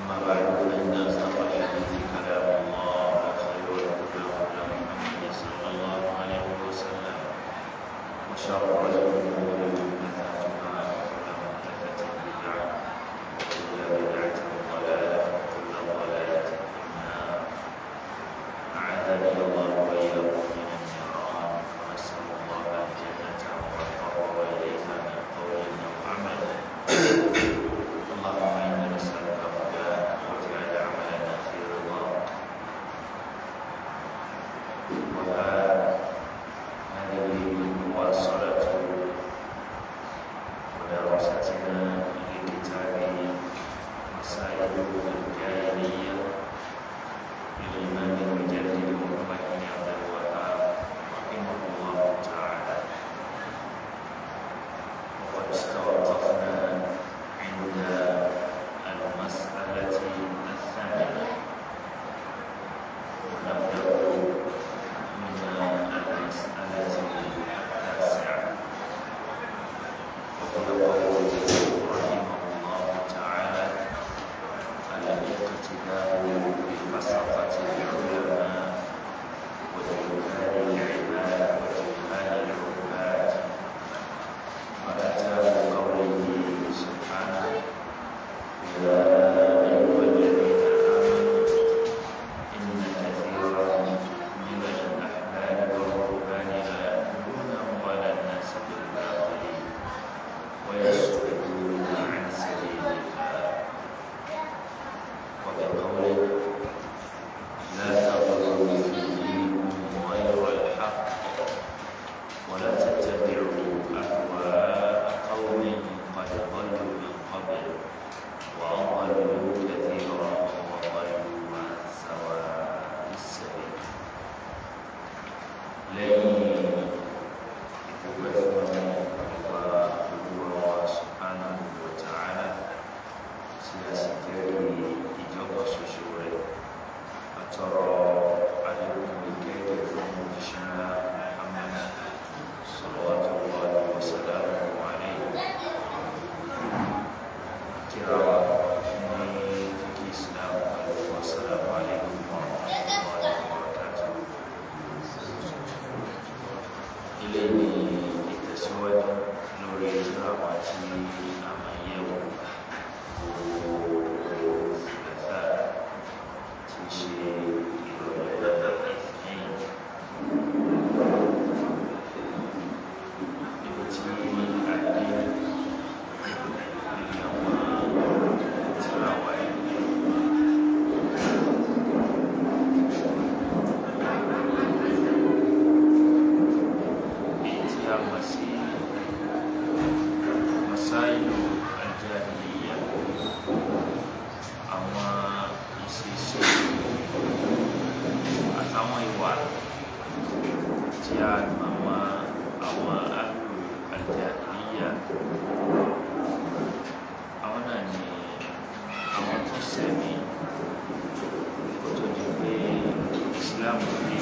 أما بعد فإن أصدق الحديث كلام الله وخير الهدى هدى محمد صلى الله عليه وسلم وشر الأمور محدثاتها وكل محدثة بدعة وكل بدعة ضلالة وكل ضلالة في النار أعاذني الله وإياكم من النيران ونسأل الله الجنة وما قرب إليها من قول أو عمل اللهم إنا نسألك هداك واجعل عملنا في رضاك وهذه مواصلة ودراستنا لكتاب مسائل الجاهلية للإمام المجدد محمد بن عبد الوهاب رحمه الله تعالى وقد استوقفنا عند المسألة الثانية ونبدأ من المسألة التاسعة وهو قوله رحمه الله تعالى الاقتداء بفسقة العلماء وجهال العباد وجهال العباد وأتى بقوله سبحانه يا أيها الذين آمنوا إن كثيرا من الأحباب والرهبان ليأكلون أموال الناس بالباطل ويصدون عن سبيل الله وبقوله لا تغلوا في دينكم غير الحق ولا تتبعوا أهواء قوم قد ضلوا من قبل وأضلوا كثيرا وضلوا عن سواء السبيل لن يكبرنا الله سبحانه وتعالى سياسة ìjọba ṣoṣo rẹ̀ àtọrọ àdéhùn ìkẹ́kẹ́ fún òṣìṣẹ́ Muhammad sallallahu wa sallam alayhi kíra wa ní kíkí Islam wa sallam alaykum wa rahmatullahi wa barakatuh ilé ní ìtẹ̀síwájú lórí ìtura àti àmàyẹ̀wò Masailu al-Jahiliyah àwọn ìṣesí àtàwọn ìwà tí a mọ̀ mọ́ àwọn àlù àjàdíyà àwọn náà ni àwọn tó sẹ̀mí kó tó di pé Islam dé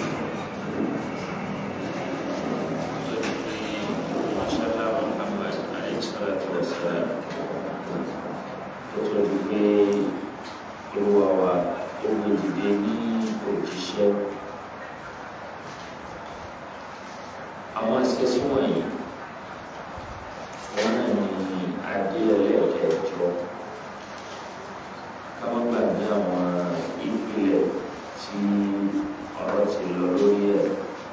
kó tó di pé mọ́ṣálá Muhammad alayhi salatu wa salam kó tó di pé olúwa wa ó gbé dìde ní òjíṣẹ́ àwọn ìṣesí wọ̀nyí wọn náà ní adé ẹlẹ́ẹ̀kẹjọ ká má gbàgbé àwọn ìpìlẹ̀ tí ọ̀rọ̀ ti lọ lórí ẹ̀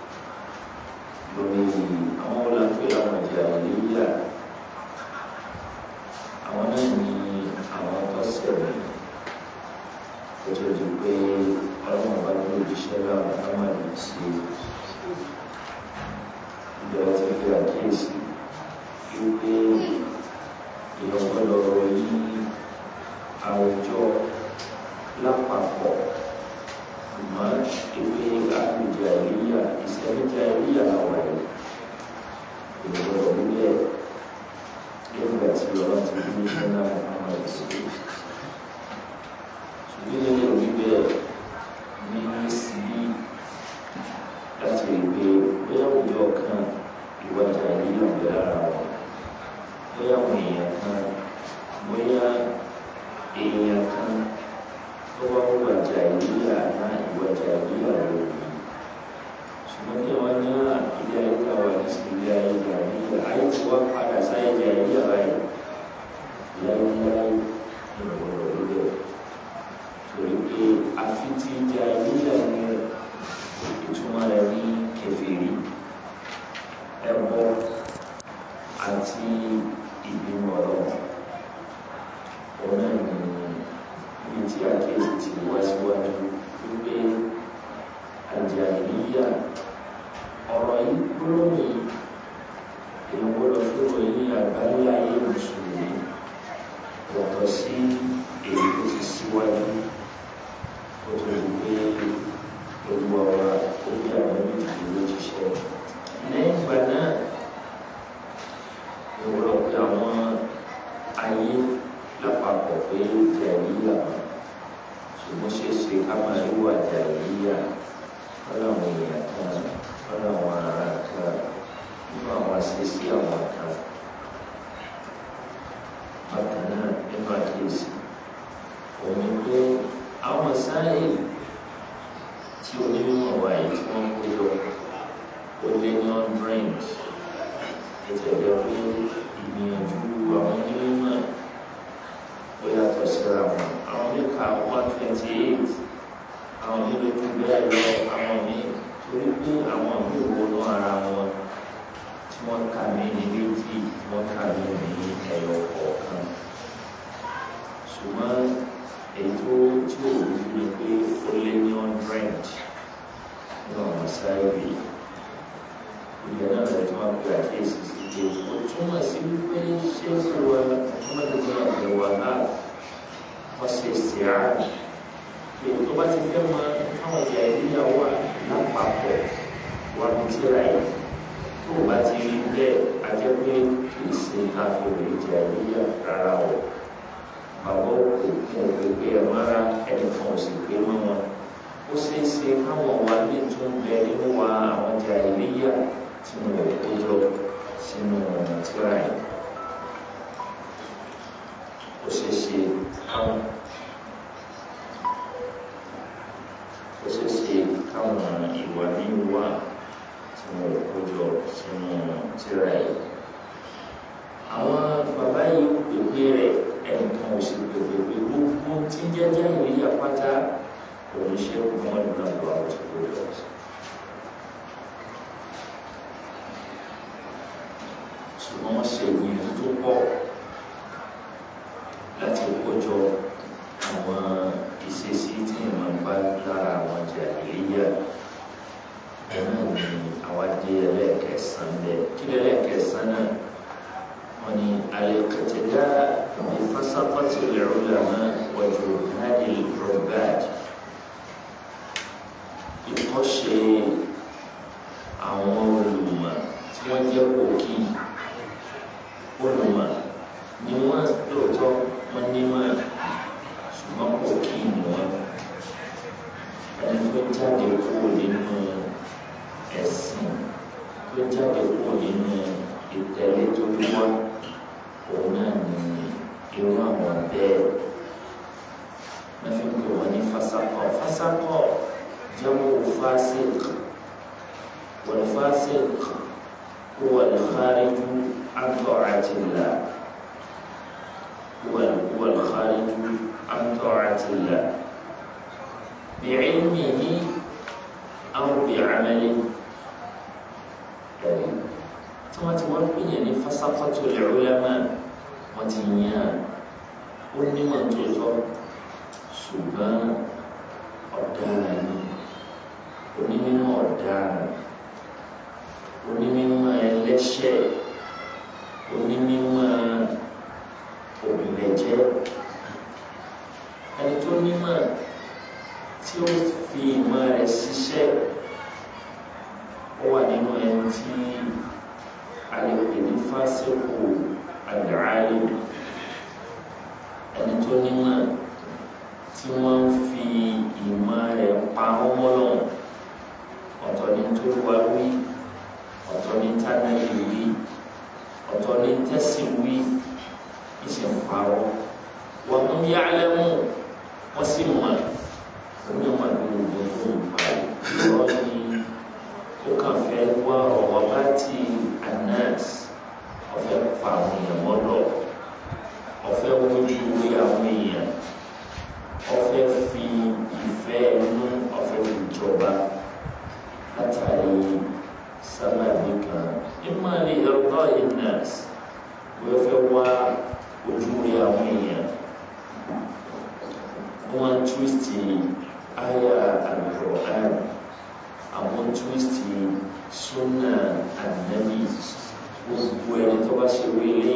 lórí àwọn olùpẹ̀ àwọn ìjà ìléyà àwọn náà ní àwọn tó sẹ̀mí tó di pé ọlọ́run bá gbé òjíṣẹ́ láwọn kámárì sí ìjọba tí fi àkíyèsí wípé ìyọ̀pọ̀lọ̀ yí àwùjọ lápapọ̀ ṣùgbọ́n ìpè àpèjẹ àríyá ìsẹ́mìtì àríyá àwọn ẹ̀ ìgbọ̀lọ̀ nílẹ̀ nígbà tí ọlọ́run ti gbé iṣẹ́ náà kámárì sí ṣùgbọ́n ilé òbí bẹ́ẹ̀ ní síbí láti rí pé bóyá òjò kan ìwájà yìí ń bẹ lára wọn bóyá àwọn èèyàn kan bóyá èèyàn kan tó bá wà jàìlíyà náà ìwà jàìlíyà ló ní ṣùgbọ́n kí wọ́n ní ilé ayé ká wà ní sí ilé ayé jàìlíyà ayé tí wọ́n padà sáyé jàìlíyà báyìí láyéláyé ní ọ̀rọ̀ lórí ẹ̀ torí pé àfi tí jàìlíyà ní ìtumọ̀ rẹ̀ ní kẹfìrí ẹbọ àti ìbínú ọlọ́run òun náà ní ibi tí àkíyèsí ti wá síwájú wípé àjàìlíyà ọ̀rọ̀ yìí gbólóhùn yìí èyí gbọ́dọ̀ fún òyìn àgbáyé ayé mùsùlùmí yàtọ̀ sí èyí tó ti síwájú ó tó di pé gbogbo ọ̀rọ̀ orí àwọn méjì ló ti ṣe lẹ́yìn ìgbà náà ìwúrọ̀ pé àwọn ayé lápapọ̀ pé jàìlíyà ṣùgbọ́n ṣe é ṣe ká máa rí wà jàìlíyà lọ́dọ̀ àwọn èèyàn kan lọ́dọ̀ àwọn ará kan nínú àwọn àṣeṣí àwọn kan bákan náà nínú àkíyèsí òun ni pé àwọn sáyé tí onímọ̀ wáyé tí wọ́n kó jọ ó lé ní hundred ètò ẹ̀jẹ̀ pé ìgbìyànjú àwọn onímọ̀ ó yàtọ̀ síra wọn àwọn oníkà one twenty eight àwọn nílò tó bẹ́ẹ̀ lọ àwọn míì torí pé àwọn míì wọnú ara wọn tí wọ́n kà mí ní méjì tí wọ́n kà mí ní ẹ̀yọ kọ̀ọ̀kan ṣùgbọ́n èyí tó tí ò rí ni pé ó lé ní hundred nínú àwọn sáyẹ̀rì ìgbà náà lè tún wá pé àkíyèsí sí pé ó túmọ̀ sí wípé ṣé ìwà ọmọdé tó wà ní wàhálà wọ́n ṣe ṣìárà èyí tó bá ti fẹ́ mọ káwọn ìyá ìdíyà wà lápapọ̀ wà ní tíra yìí tó o bá ti rí bẹ́ẹ̀ a jẹ́ pé kì í ṣe káfíńsì ìjà ìdíyà rárá o bàbá òkú fún òkú pé ẹ máa ẹnì kan ò sì pé mọ́ wọn ó ṣeé ṣe káwọn wa ní tún bẹ nínú wa àwọn ìjà ìdíyà tí wọn ò kó jọ sínú tíra yìí ó ṣeé ṣe káwọn. ó ṣe ṣe káwọn ìwà míì wà tí wọn ò kójọ sínú tírà yìí. àwọn bàbá yìí pèpè rẹ ẹnìkan ò sì pèpè pé gbogbo tí ń jẹjẹ ìrìyà pátá òun ṣe wọn nínú àgbà àwọn tí kò lọ sí. ṣùgbọ́n wọ́n ṣe ìyẹn tó pọ̀ láti kójọ àwọn ìṣesí tí ìmọ̀ ń bá lára àwọn jàìlíyà ẹ̀nà ni àwọn adé ẹlẹ́ẹ̀kẹsàn bẹ́ẹ̀ kí ẹlẹ́ẹ̀kẹsàn náà wọ́n ní alẹ́kẹtẹ̀dá ìfásakọ́tì lẹ́rọ̀lẹ́mọ́ wọ́jú náàdì rọ̀bàd ìkọ́ṣe àwọn olùmọ̀ tí wọ́n jẹ́ kòkí olùmọ̀ ni wọ́n lóòótọ́ wọ́n ní máa ṣùgbọ́n kò kí ni wọ́n ẹni tó jáde kúrò nínú ẹ̀sìn tó jáde kúrò nínú ìtẹ̀lé tó wá òun náà ní irú àwọn bẹ́ẹ̀ wọ́n fi pè wọ́n ní fásákọ̀ fásákọ̀ jẹ́wọ́ fásik wọ́n fásik huwa al-khariju an ta'atillah huwa huwa al-khariju عن طاعة الله بعلمه أو بعمله ثم توقي يعني فسقط العلماء وتنيان onímọ̀ tó tọ́ ṣùgbọ́n ọ̀daràn ni onímọ̀ ọ̀daràn onímọ̀ ẹlẹ́ṣẹ̀ onímọ̀ òbílẹ̀jẹ́ ẹni tó nímọ̀ tí ó fi ìmọ̀ rẹ̀ ṣiṣẹ́ ó wà nínú ẹni tí a lè pè ní fásitì àdáálì ẹni tó nímọ̀ tí wọ́n ń fi ìmọ̀ rẹ̀ pa ọmọ lọ́wọ́ ọ̀tọ̀ ní tó wá wí ọ̀tọ̀ ní tánàlì wí ọ̀tọ̀ ní tẹ́sí wí ìṣẹ̀fàwọ́ wọ́n mú yálẹ́mú wọ́n sì mọ̀ ọfẹ́ fi ìfẹ́ inú ọfẹ́ fi jọba látàrí sábàbí kan ìmọ̀ ní ẹ̀rọ ìnàs wọ́n fẹ́ wá ojú rí àwọn èèyàn wọ́n túwìsì àyà Al-Qur'an àwọn túwìsì súnà ànábì gbogbo ẹni tó bá ṣe wílé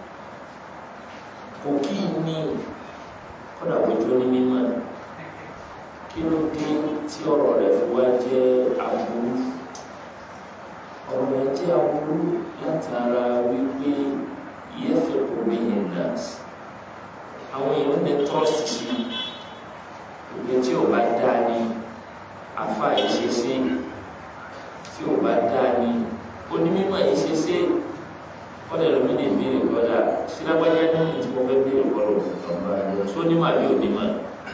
kò kí ní kọ́dà bójú ní mímọ́ kí ló dé tí ọ̀rọ̀ rẹ̀ fi wá jẹ́ aburú ọ̀rọ̀ rẹ̀ jẹ́ aburú látara wípé yẹ́fẹ̀ kò rí yẹn náà àwọn èèyàn ní trust sí ìgbé tí ò bá dá ní afa ìṣesí tí ò bá dá ní onímọ̀ ìṣesí kọ́dà lómi lè béèrè kọ́dà sílágbájá ní tí mo fẹ́ béèrè kọ́dà ọ̀gbà àjọ sónímọ̀ àbí onímọ̀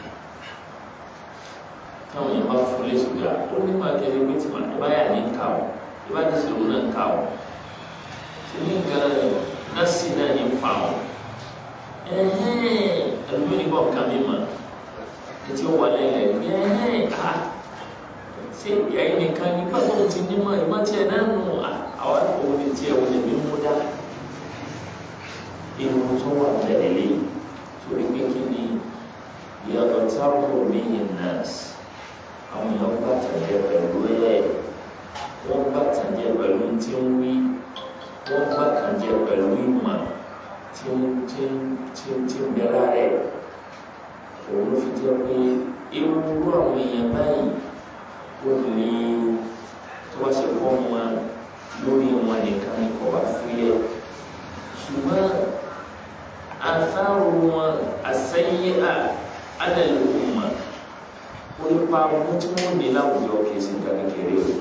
táwọn yẹn bá fún lé ṣùgbọ́n onímọ̀ akẹ́lẹ́ pé tí màá báyà ní ká o ìbá ti sọ̀rọ̀ náà ká o tí ní nǹkan náà sì náà ní fa o ẹlòmíì ní bọ́ọ̀ ká mi mọ̀ etí ó wà lẹ́yìn ẹ̀hẹ́n ká ṣé ẹ̀yìn nìkan ní pàtó ti ní mọ̀ ìmọ̀ tiẹ̀ náà nù àwọn òun ní tiẹ̀ òun lè mí mú dá irun tó wà bẹ̀rẹ̀ lé torí pé kí ni ìyàtọ̀ táwọn mi yìí nọ́ọ̀sì àwọn èèyàn bá tàjẹ́ pẹ̀lú ẹ̀ wọ́n bá tàjẹ́ pẹ̀lú tí ń wí wọ́n bá tàjẹ́ pẹ̀lú ìmọ̀ tí ń tí ń tí ń tí ń bẹ̀rẹ̀ rẹ̀ òun ló fi jẹ́ pé irú àwọn èèyàn báyìí ó lè tó bá ṣe kọ́ wọn lórí wọn nìkan ní kọ́ wá fúyẹ́ ṣùgbọ́n àtàrò wọn àsẹ́yìn à ádàlù ọmọ onípa ọmọ tí wọ́n ní láwùjọ kìí sí nǹkan kékeré o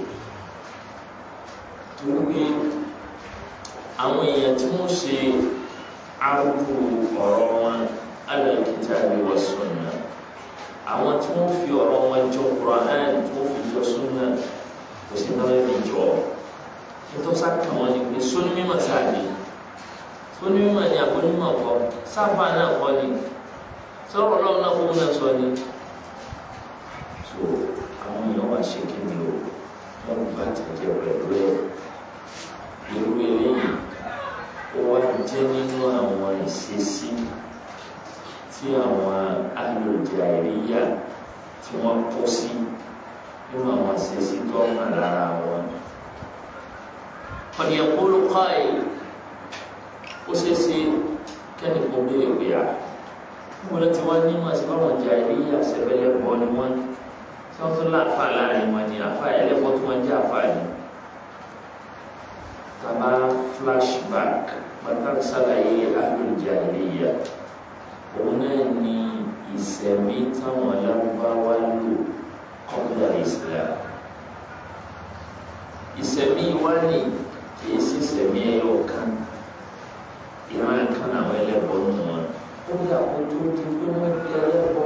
torí pé àwọn èèyàn tí wọ́n ṣe arúgbó ọ̀rọ̀ wọn ádàlù kitabi wa sunna àwọn tí wọ́n fi ọ̀rọ̀ wọn jọ Qur'an tí wọ́n fi jọ sunna kò sí náà lè jọ nítorí sáà kàn wọ́n ni pé sóní mímọ̀ sáà ni onímọ̀ ni àbónímọ̀ kọ́ sáfà náà kọ́ ni sọ̀rọ̀ ọlọ́run náà kó náà sọ ni. so àwọn èèyàn wá ṣe kí ni o wọn bá tẹ̀lé pẹ̀lú ẹ̀ irú eléyìí ó wá jẹ́ nínú àwọn ìṣesí tí àwọn alòjà ìríyà tí wọ́n kó sí nínú àwọn ìṣesí tó hàn lára wọn. qad yaqulu qa'il ó ṣe é ṣe kẹ́ni kò béèrè pé à wọ́n lọ ti wá ní màá sí báwọn jà ilé àṣẹbẹ́lẹ́ bọ́ ni wọ́n tí wọ́n tún láàfà láàrin wọn ni àfà ẹlẹ́bọ́ tí wọ́n jẹ́ àfà ni. tàbá flashback pàtàkì sàlàyé àlùjá ilé yà òun náà ní ìsẹ̀mí táwọn lárúbáwá lò kọ́bílà Islam ìsẹ̀mí wá ní kì í sí ìsẹ̀mí ẹyọ kan ìran kan àwọn ẹlẹ́bọ nù wọn ó yà kó tó di pé wọ́n di ẹlẹ́bọ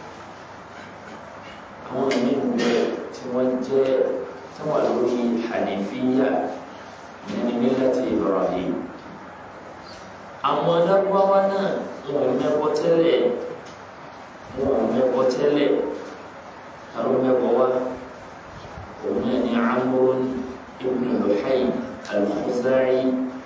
àwọn ẹ̀mí bẹ tí wọ́n jẹ́ tí wọ́n lórí hànífíyà ní mílẹ̀tì Ibrahim àwọn adágbáwá náà wọn ò mẹ́bọ tẹ́lẹ̀ wọn ò mẹ́bọ tẹ́lẹ̀ àwọn mẹ́bọ wá òun náà ní Amr ibn Luhay al-Khuzai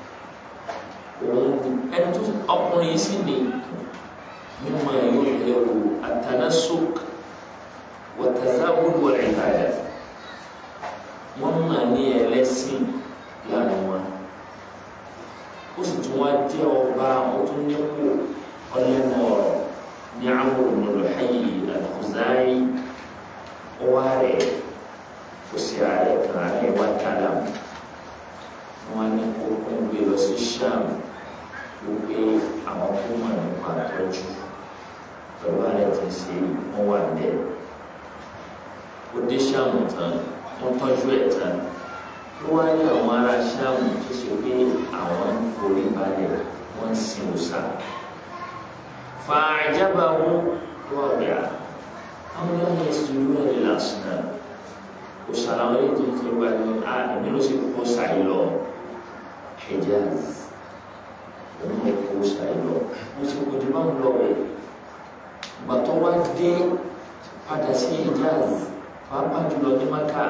ẹni tó ọkùnrin sí ni mímọ yóò lérò àtànásók wàtàzáwùd wal ìbàdà wọn mà ní ẹlẹ́sìn láàrin wọn ó sì tún wá jẹ ọba ó tún nípò ọlẹ́nu ọ̀rọ̀ ní Amr ibn Luhay al-Khuzai ọwá rẹ̀ kò sí ààrẹ kan ààrẹ wá kálá wọn ní kókó ń gbé lọ sí Sham wípé àwọn kó mọ̀ nípa àtọ́jú pẹ̀lú ààrẹ tí ń ṣe wọ́n wà bẹ́ẹ̀. ó dé Ṣáàmù tán wọ́n tọ́jú ẹ̀ tán ó wá ní àwọn ará Ṣáàmù tó ṣe pé àwọn ń forí balẹ̀ wọ́n ń sin òòṣà. fàájábà wọn wọ́n gbà àwọn yóò ní ìṣòro ẹ̀ lè lásán náà òòṣà làwọn yóò tó ń forí balẹ̀ à èmi ló ṣe kó ṣàyè lọ Hijaz òun lè kó ṣàyè lọ mo ti kó di máa ń lọ bẹ́ẹ̀ gbàtọ́ wá dé padà sí Hijaz pàápàá jùlọ ní Maka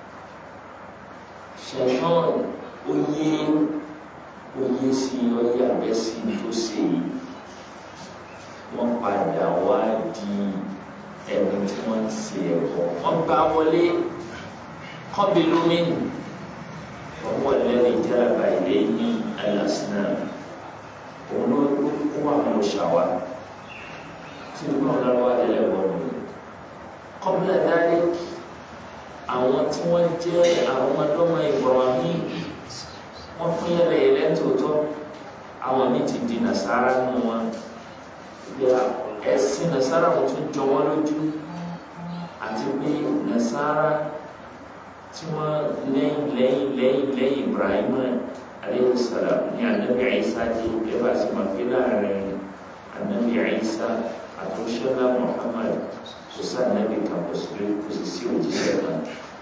ṣẹ̀yán oyé oyé sí oyé àbẹ́sí tó ṣe yìí wọ́n padà wá di ẹni tí wọ́n ń ṣe ẹ̀kọ́ wọ́n gbá wọlé kọ́bi lómìnì ọwọ́ lẹ́nu ìjọba ilé ní alasina òun ló kó àwọn òṣàwà tí ó náà lọ́wọ́ ẹlẹ́wọ̀n mi kọ́bílà dárí àwọn tí wọ́n jẹ́ àwọn ọmọdọ́mọ Ibrahim wọ́n pín yẹlẹyẹlẹ tòótọ́ àwọn mi ti di nasara nù wọn yà ẹ̀sìn nasara wọn tún jọ wọn lójú àti pé nasara tí wọ́n lẹ́yìn lẹ́yìn lẹ́yìn lẹ́yìn Ibrahim aleyhi salam ní anabi Isa di ẹ̀bá sí ma fi láàrin anabi Isa àtúnṣẹ́lá Muhammad kò sí anabi kan kò sí kò sì sí òjíṣẹ́ kan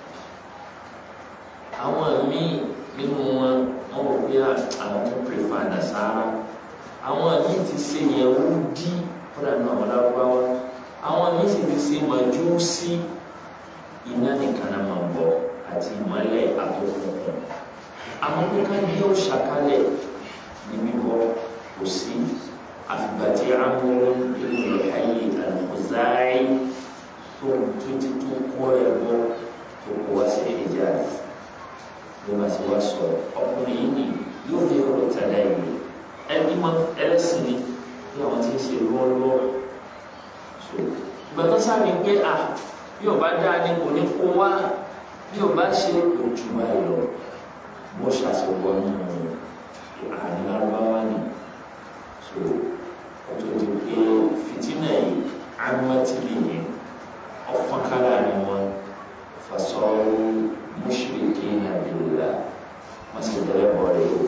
àwọn míì nínú wọn wọn wò pé àwọn tó pèfà nasara àwọn míì ti ṣe Yẹhudi fúnra náà wọn lárúbáwá àwọn míì sì ti ṣe Májúsí iná nìkan náà máa bọ àti ìmọ́lẹ̀ àtòkùnkùn àwọn kíkà ní yóò ṣàkálẹ̀ ní bíbọ kò sí àfìgbà tí amúrú nínú ayé àlùkùzáì tó tó ti tó kó ẹbọ tó kó wá sí Hijaz ló bá ti wá sọ ọkùnrin yìí ni yóò fi ọ̀rọ̀ tẹ̀lé yìí ẹni máa ẹlẹ́sìn ni bí àwọn tí ń ṣe lọ́wọ́lọ́wọ́ so gbẹ̀tọ́ sáré gbé à bí ọba dáa ní kò ní kó wá bí ọba ṣe ojú báyìí lọ bó ṣàṣewọ nínú àárín lárúbáwá ni so ọjọ́ ti pé fìtínà yìí arimátìlì yìí ọ̀fọ̀n kára ni wọn fasọ́rọ́ mùsùlùmí nàbìlá wọ́n sì dẹ́rẹ́ bọ̀ rẹ̀ o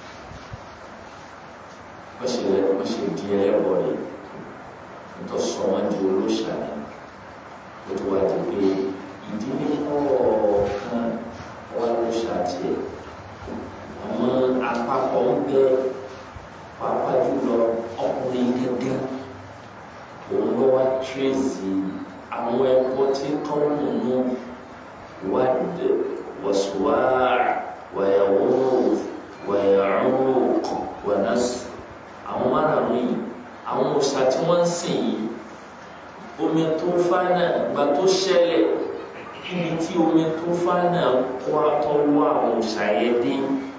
wọ́n sì wọ́n sì di ẹlẹ́bọ̀ rẹ̀ nítorí sọ wọ́n di olóṣà ni ó ti wá di pé ìdílé kọ̀ọ̀kan wà lóṣà tiẹ̀ àwọn àpapọ̀ ń bẹ pàápàá jùlọ ọkùnrin gẹ́gẹ́ òun ló wá tírèzì àwọn ẹ̀kọ́ tí kọ́ọ̀mù nù wad wasuwaa wayawuf wayauq wanas àwọn márùn yìí àwọn òòṣà tí wọ́n ń sìn yìí omi tó fánà gba tó ṣẹlẹ̀ níbi tí omi tó fánà kó àtọwọ́ àwọn òòṣà yẹn dé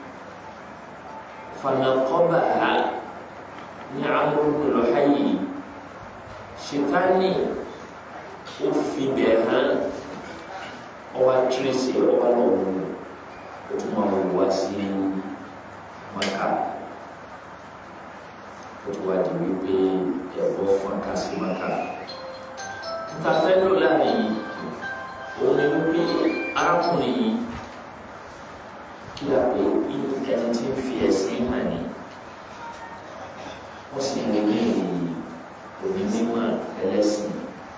fanakọba ha ní amúrúkú lọ́hàyè ṣètánì ó fi bẹ̀ hàn ọwọ́ àtúrẹ́sì ọwọ́ lọ́wọ́ ó tún máa wò wá sí maka ó tún wá di wípé ẹ̀rọ fọ́nká sí maka níta fẹ́ lò láàrin yìí òun ni wípé arákùnrin yìí kí a pè ẹni tí ń fi ẹ̀sìn hàn ní wọ́n sì ń lé òní mímọ́ ẹlẹ́sìn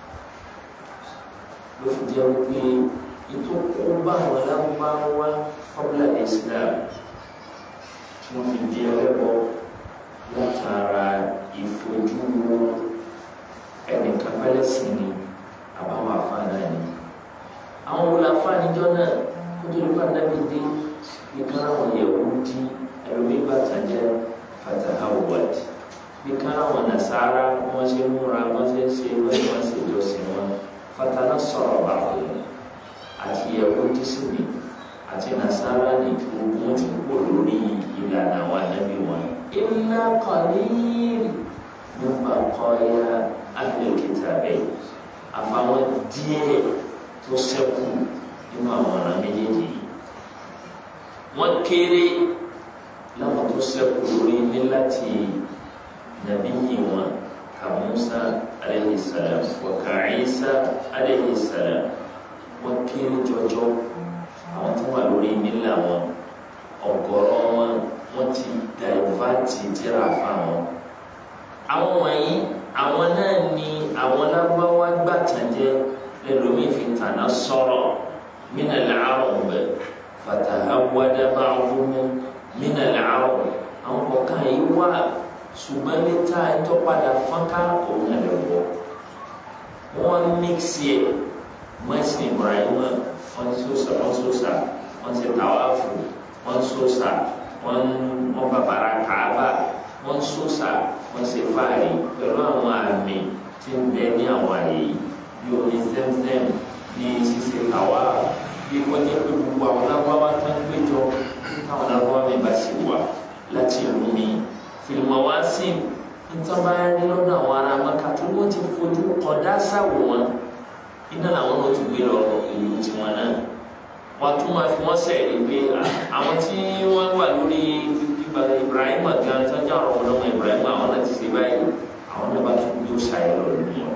ló fi jẹ́ wípé ètò kó bá àwọn aláwọ̀ fọ́bùlà Islam tí wọ́n fi di ẹlẹ́bọ látara ìfojú ẹnìkan pẹ́lẹ́sìn ni àbáwọn àfáàná ni àwọn wọlé àfáàníjọ náà kó tó nípa dábì dé nìkan àwọn yẹ̀wò di ẹlòmí bàtàjẹ́ fatahawad nìkan àwọn nasara wọ́n ṣe múra wọ́n ṣe ṣe wọ́n ṣe jọ́sìn wọn fatana sọ̀rọ̀ báwọn àti ẹ̀wọ́ dísìmì àti nasara ní gbogbo ti kó lórí ìlànà àwọn ànábì wọn. iná kọ̀ọ̀lìyìn nípa kọ́ya ahlul-kitab bẹ́ẹ̀ àfàwọn díẹ̀ tó ṣẹ́kù nínú àwọn ọ̀ràn méjèèjì yìí. wọ́n kéré láwọn tó ṣẹ́kù lórí ní láti nàbí yìí wọn ka Musa alayhi salam wa ka Isa alayhi salam wọ́n kéré jọjọ àwọn tó wà lórí nílà wọn ọ̀gọ̀rọ̀ wọn wọ́n ti dàìvátì tíra fáwọn. àwọn wọ̀nyí àwọn náà ni àwọn lágbáwá gbàtànjẹ lẹ́lòmíì fi tànà sọ̀rọ̀ mina al-arab fatahawwada ba'duhum mina al-arab àwọn kọ̀ọ̀kan yìí wà ṣùgbọ́n níta ẹjọ́ padà fọ́nká òun náà lè wọ̀ wọ́n mixi ẹ̀ mọ́sìn Ibrahim wọ́n sọ́sà wọ́n sọ́sà wọ́n ṣe tàwáfù wọ́n sọ́sà wọ́n wọ́n bàbàrà kàába wọ́n sọ́sà wọ́n ṣe fáàrí pẹ̀lú àwọn àmì tí ń bẹ ní àwọn àyè bí omi zẹ́mzẹ́m bí ṣíṣe tàwáfù bí wọ́n jẹ́ pé gbogbo àwọn lágbáwá tó ń péjọ táwọn lágbáwá mi bá ṣe wà láti ìlú mi fìlìmọ̀ wá sí nítorí bá rí lọ́dọ̀ àwọn ará maka tó wọ́n ti fojú kọ̀dá sáwò wọn iná làwọn náà ti gbé lọ ìlú tiwọn náà wọ́n tún máa fi wọ́n sẹ̀rí pé àwọn tí wọ́n wà lórí Ibrahim gan tó ń jà ọ̀rọ̀ wọn lọ́wọ́ Ibrahim àwọn náà ti ṣe báyìí àwọn náà bá tún gbé òṣàyẹ lọ lórí wọn.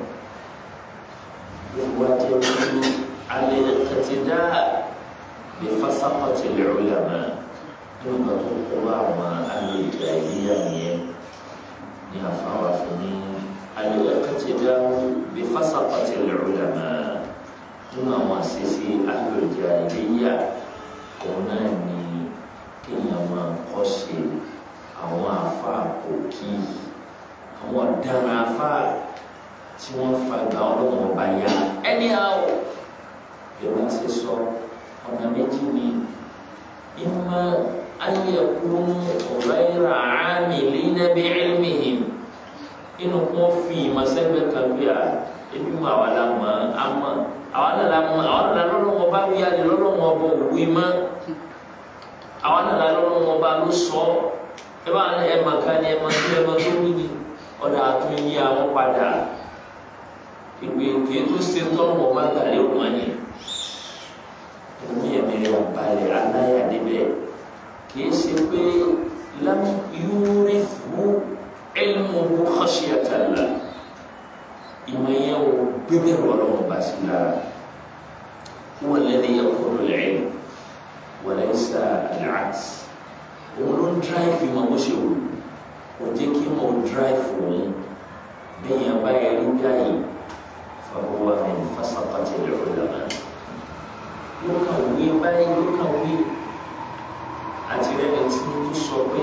wọ́n jẹ́ kí alẹ́ kẹtìdá lè fásápọ̀tì lè rí àmà nínú kan tó kó àwọn alẹ́ ìgbà ìdíyà nìyẹn ní àfáwà fún ní alẹ́kẹ́tẹ̀dá bí fásitì lẹ́rọ̀lẹ́mà nínú àwọn àṣẹṣe alòjà ìléyà òun náà ni kéèyàn máa kọ́ ṣe àwọn àfa òkì àwọn ọ̀daràn àfa tí wọ́n fagbá ọlọ́wọ́n ọba ya ẹni àwọ̀ ìwà ṣe sọ ọ̀nà méjì ni ìmọ̀ ayẹkùn ọ̀rẹ́rà àmìlí nàbí ẹ̀lmìhìm inú kún fi ìmọ̀sẹ́gbẹ̀ kan bí a ebi mu àwọn àlámọ̀ àmọ́ àwọn àlámọ̀ àwọn àlá lọ́lọ́wọ́ bá wí alẹ́ lọ́lọ́wọ́ bọ̀ òwe mọ́ àwọn àlá lọ́lọ́wọ́ bá ló sọ ẹ bá ní ẹ̀ màkà ní ẹ̀ màkà ẹ̀ màkà ó ní ọ̀dà àtún yí àwọn padà ìgbè kìí tó ṣe tọ́lọ́wọ́ bá gbà lé wọn ni ẹ̀mí ẹ̀mí rẹ̀ balẹ̀ aláyà níbẹ̀ kìí ṣe pé lam yúrífù ilmuhu khashyatallah ìmọ̀ yẹn o gbẹgbẹ ọlọ́wọ́ bá sí lára huwa alladhi yaqulu al-ilm wa laysa al-'aks òun ló ń dráìfù ìmọ̀ bó ṣe wù kò jẹ́ kí mo dráìfù òun bẹ́ẹ̀ yẹn bá yẹ rí báyìí fa huwa min fasaqati al-ulama yóò kàn wí báyìí yóò kàn wí àti rẹ́ni tí ó sọ pé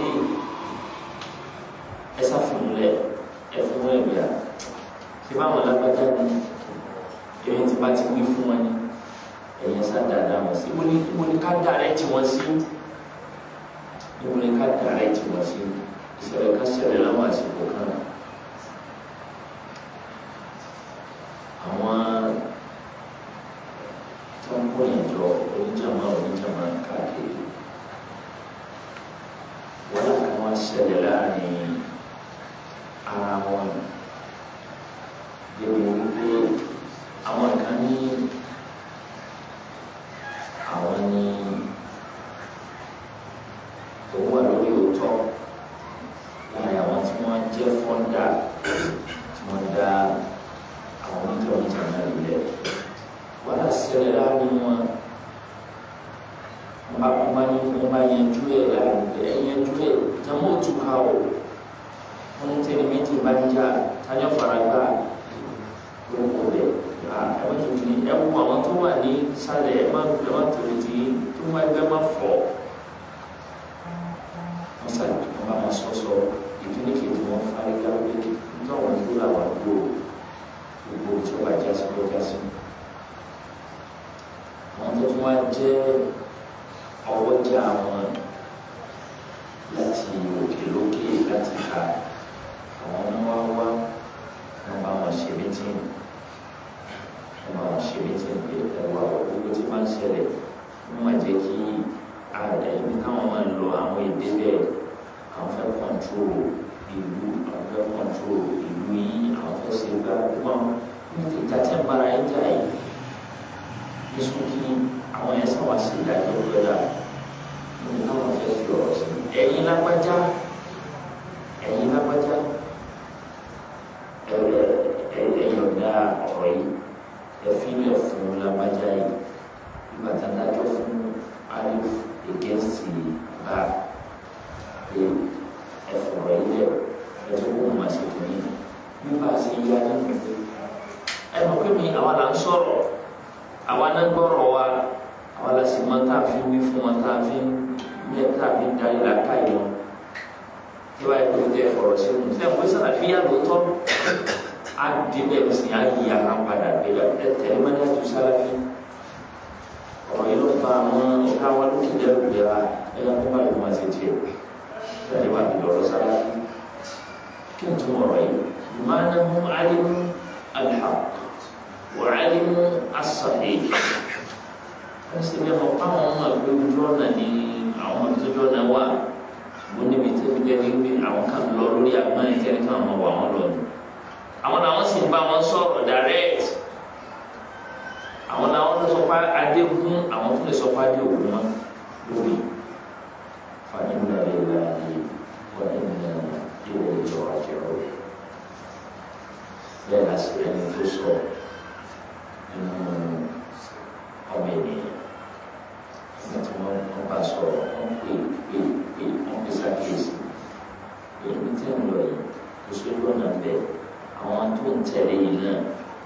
ẹ sáfìmúlẹ̀ ẹ fún wọn ẹ̀mí à ṣé báwọn lágbájá ni èmi ti bá ti wí fún wọn ni ẹ̀yìn sá dáadáa wọn sí ibo ni ibo ni ká dàrẹ́ tí wọ́n sí ibo ni ká dàrẹ́ tí wọ́n sí ìṣẹ̀lẹ̀ ká ṣẹlẹ̀ láwọn àsìkò kan àwọn tí wọ́n kó yẹn jọ oníjàmá oníjàmá káàkiri wọ́n lè kàn wọ́n ṣẹlẹ̀ láàrin ara wọn débi wípé àwọn kan ní àwọn ní òun wà lórí òótọ́ láàrin àwọn tí wọ́n jẹ́ fọ́ńdà tí wọ́n dá àwọn oníjọ́ oníjàmá lulẹ̀ wọ́n lè ṣẹlẹ̀ láàrin wọn ba kuma ni kuma ba yanzu ya da yanzu ya jama otu kawo wọn tẹni méjì bá ń jà tájọ faragbá lóko rẹ ẹ má tuntun ní ẹ wọ àwọn tó wà ní sálẹ̀ ẹ má ẹ má torí ti tó má ẹgbẹ́ má fọ wọn sàlẹ̀ wọn bá wọn sọsọ ìdílé kejì wọn farigbá pé nítorí àwọn ìlú làwọn gbó gbogbo tí wọn bá jásí lọ jásí àwọn tó tún wá jẹ ọwọ́ jẹ́ àwọn láti òkè lókè láti ka àwọn ọmọ wa wá wọn bá wọn ṣe mítìn wọn bá wọn ṣe mítìn pé ẹwà gbogbo tí máa ń ṣẹlẹ̀ wọn máa jẹ́ kí ààrẹ ibi káwọn máa lọ àwọn èdè bẹ́ẹ̀ àwọn fẹ́ kọ́ńtró ìlú àwọn fẹ́ kọ́ńtró ìlú yìí àwọn fẹ́ ṣe gbá wọn ìjà tí ń bára ẹ̀ jà yìí ní sókè àwọn yẹn sábà ṣe ìdájọ́ gbẹ́dà ní káwọn fẹ́ fi ọ̀rọ̀ sí ẹ̀yin lágbájá ẹ̀yin lágbájá ẹ̀yin ọ̀dà ọ̀rọ̀ yìí ẹ̀fílẹ̀ fún lágbájá yìí ìgbà tá a dájọ́ fún alif against bá pé ẹ̀fọ̀rọ̀ yìí lẹ̀ ẹ̀tọ́ kó wọn máa ṣe tó yìí bí bá a ṣe yá nínú ẹ̀ mọ̀ pé mi àwa là ń sọ̀rọ̀ àwa náà gbọ́rọ̀ wa àwa la sì máa tá a fi wí fún wọn tá a fi mẹ tá a fi darí la ká yìí wọn tí wàá yẹ kó tẹ ọ̀rọ̀ sí wọn tẹ wọn sàlàfíà lóòótọ́ á débẹ̀ sí á yí ara padà gbéra ẹ tẹ̀lé mọ́lẹ́ àti sálábí ọ̀rọ̀ yìí ló fa àwọn ọ̀gá wa ló ti dẹ́rù gbéra ẹ yà kó bá lè máa ṣe tiẹ̀ bẹ́ẹ̀ wà ní lọ́rọ̀ sálábí kí n tún ọ̀rọ̀ yìí ìmáná mú alimu alhaq wà alimu asahih ẹ sì bẹ́ẹ̀ mọ̀ fáwọn ọmọ ìgbé ojú ọ̀nà ní àwọn ọmọ ìtọ́jú ọ̀nà wà ṣùgbọ́n níbi tí ó jẹ́ ní àwọn kan lọ lórí agbọ́n ìkẹ́ni kan ọmọ wà wọ́n lọ àwọn làwọn sì ń bá wọn sọ̀rọ̀ direct àwọn làwọn tó sọ pé adéhùn àwọn tó lè sọ pé adéhùn wọn lórí fàdínà lè la yìí wọn ní ìlànà ìwọ ìjọ àjẹrò bẹ́ẹ̀ la sì rẹni tó sọ nínú ọmọ ènìyàn nígbà tí wọn wọn bá sọ̀rọ̀ wọn pè pè pè wọn pè sákèésì èyí tí ń lọ yìí kò sójú ọ̀nà bẹ́ẹ̀ àwọn tó ń tẹ̀lé yìí náà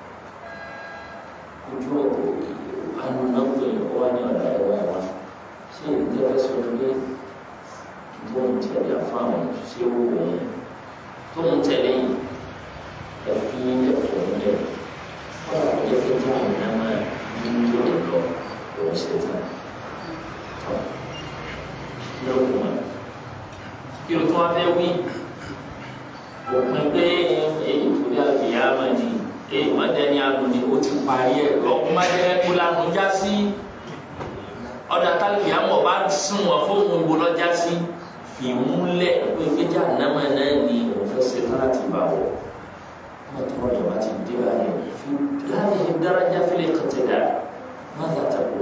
ojú ọ̀pọ̀ anúnáwó yìí ó wá ní ọ̀dà ẹ̀wọ̀n wa ṣé ìjọba sọ pé tó ń tẹ̀lé àfáwọn ṣé ó wò ó tó ń tẹ̀lé yìí ẹ̀fí ẹ̀fọ́ ńlẹ̀ wọ́n á yẹ kí tó ń ná máa ní tó ń lọ òun ṣe tán tó kí ló kù wọn kí ló tún wá fẹ́ wí òpin pé èyí tó dé àbíyámà ni èyí má dẹni àgùn ni ó ti parí ẹ lọ́kùn má dẹni kó lanu já sí ọ̀dà tálíyàmọ̀ bá sún wọn fóun ìbò lọ́jà sí fìmúlẹ̀ pé ìgbéjà nàmà náà ni òun fẹ́ ṣe tán láti bá wọ̀ wọ́n tọrọ yẹn wá ti dé báyìí fi láàyè dáradá fílẹ̀ kàtẹ́dà má dàtà kó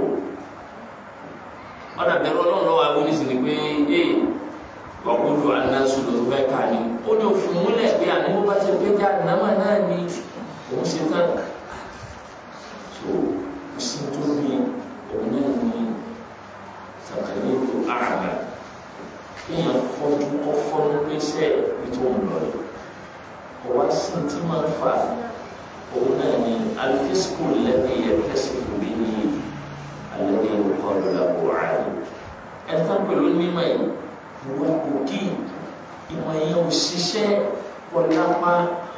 ọ̀dà bẹ̀rù ọlọ́run lọ́wọ́ àwọn oníṣìí ni pé ee wàkúndùn anáṣu ló fẹ́ ká ní ó ní òfin múlẹ̀ pé àníwó bá ti gbé já nàmà náà ni òun ṣe tán so kò sí tó bí òun náà ní sàkàlẹ́ ètò àràmà kéèyàn fọ́jú kọ́ fọ́nú pèsè bí tó ń lọ yìí ọwọ́ sí tí máa ń fà òun náà ní alifisiko lẹ́bi ẹ̀kẹ́sìkò bí ní alẹ́ ní olùkọ́ lọ́la buhari ẹ̀ka pẹ̀lú mímọ́ yìí wọ́n kò kí ìmọ̀ yẹn ò ṣiṣẹ́ wọlápá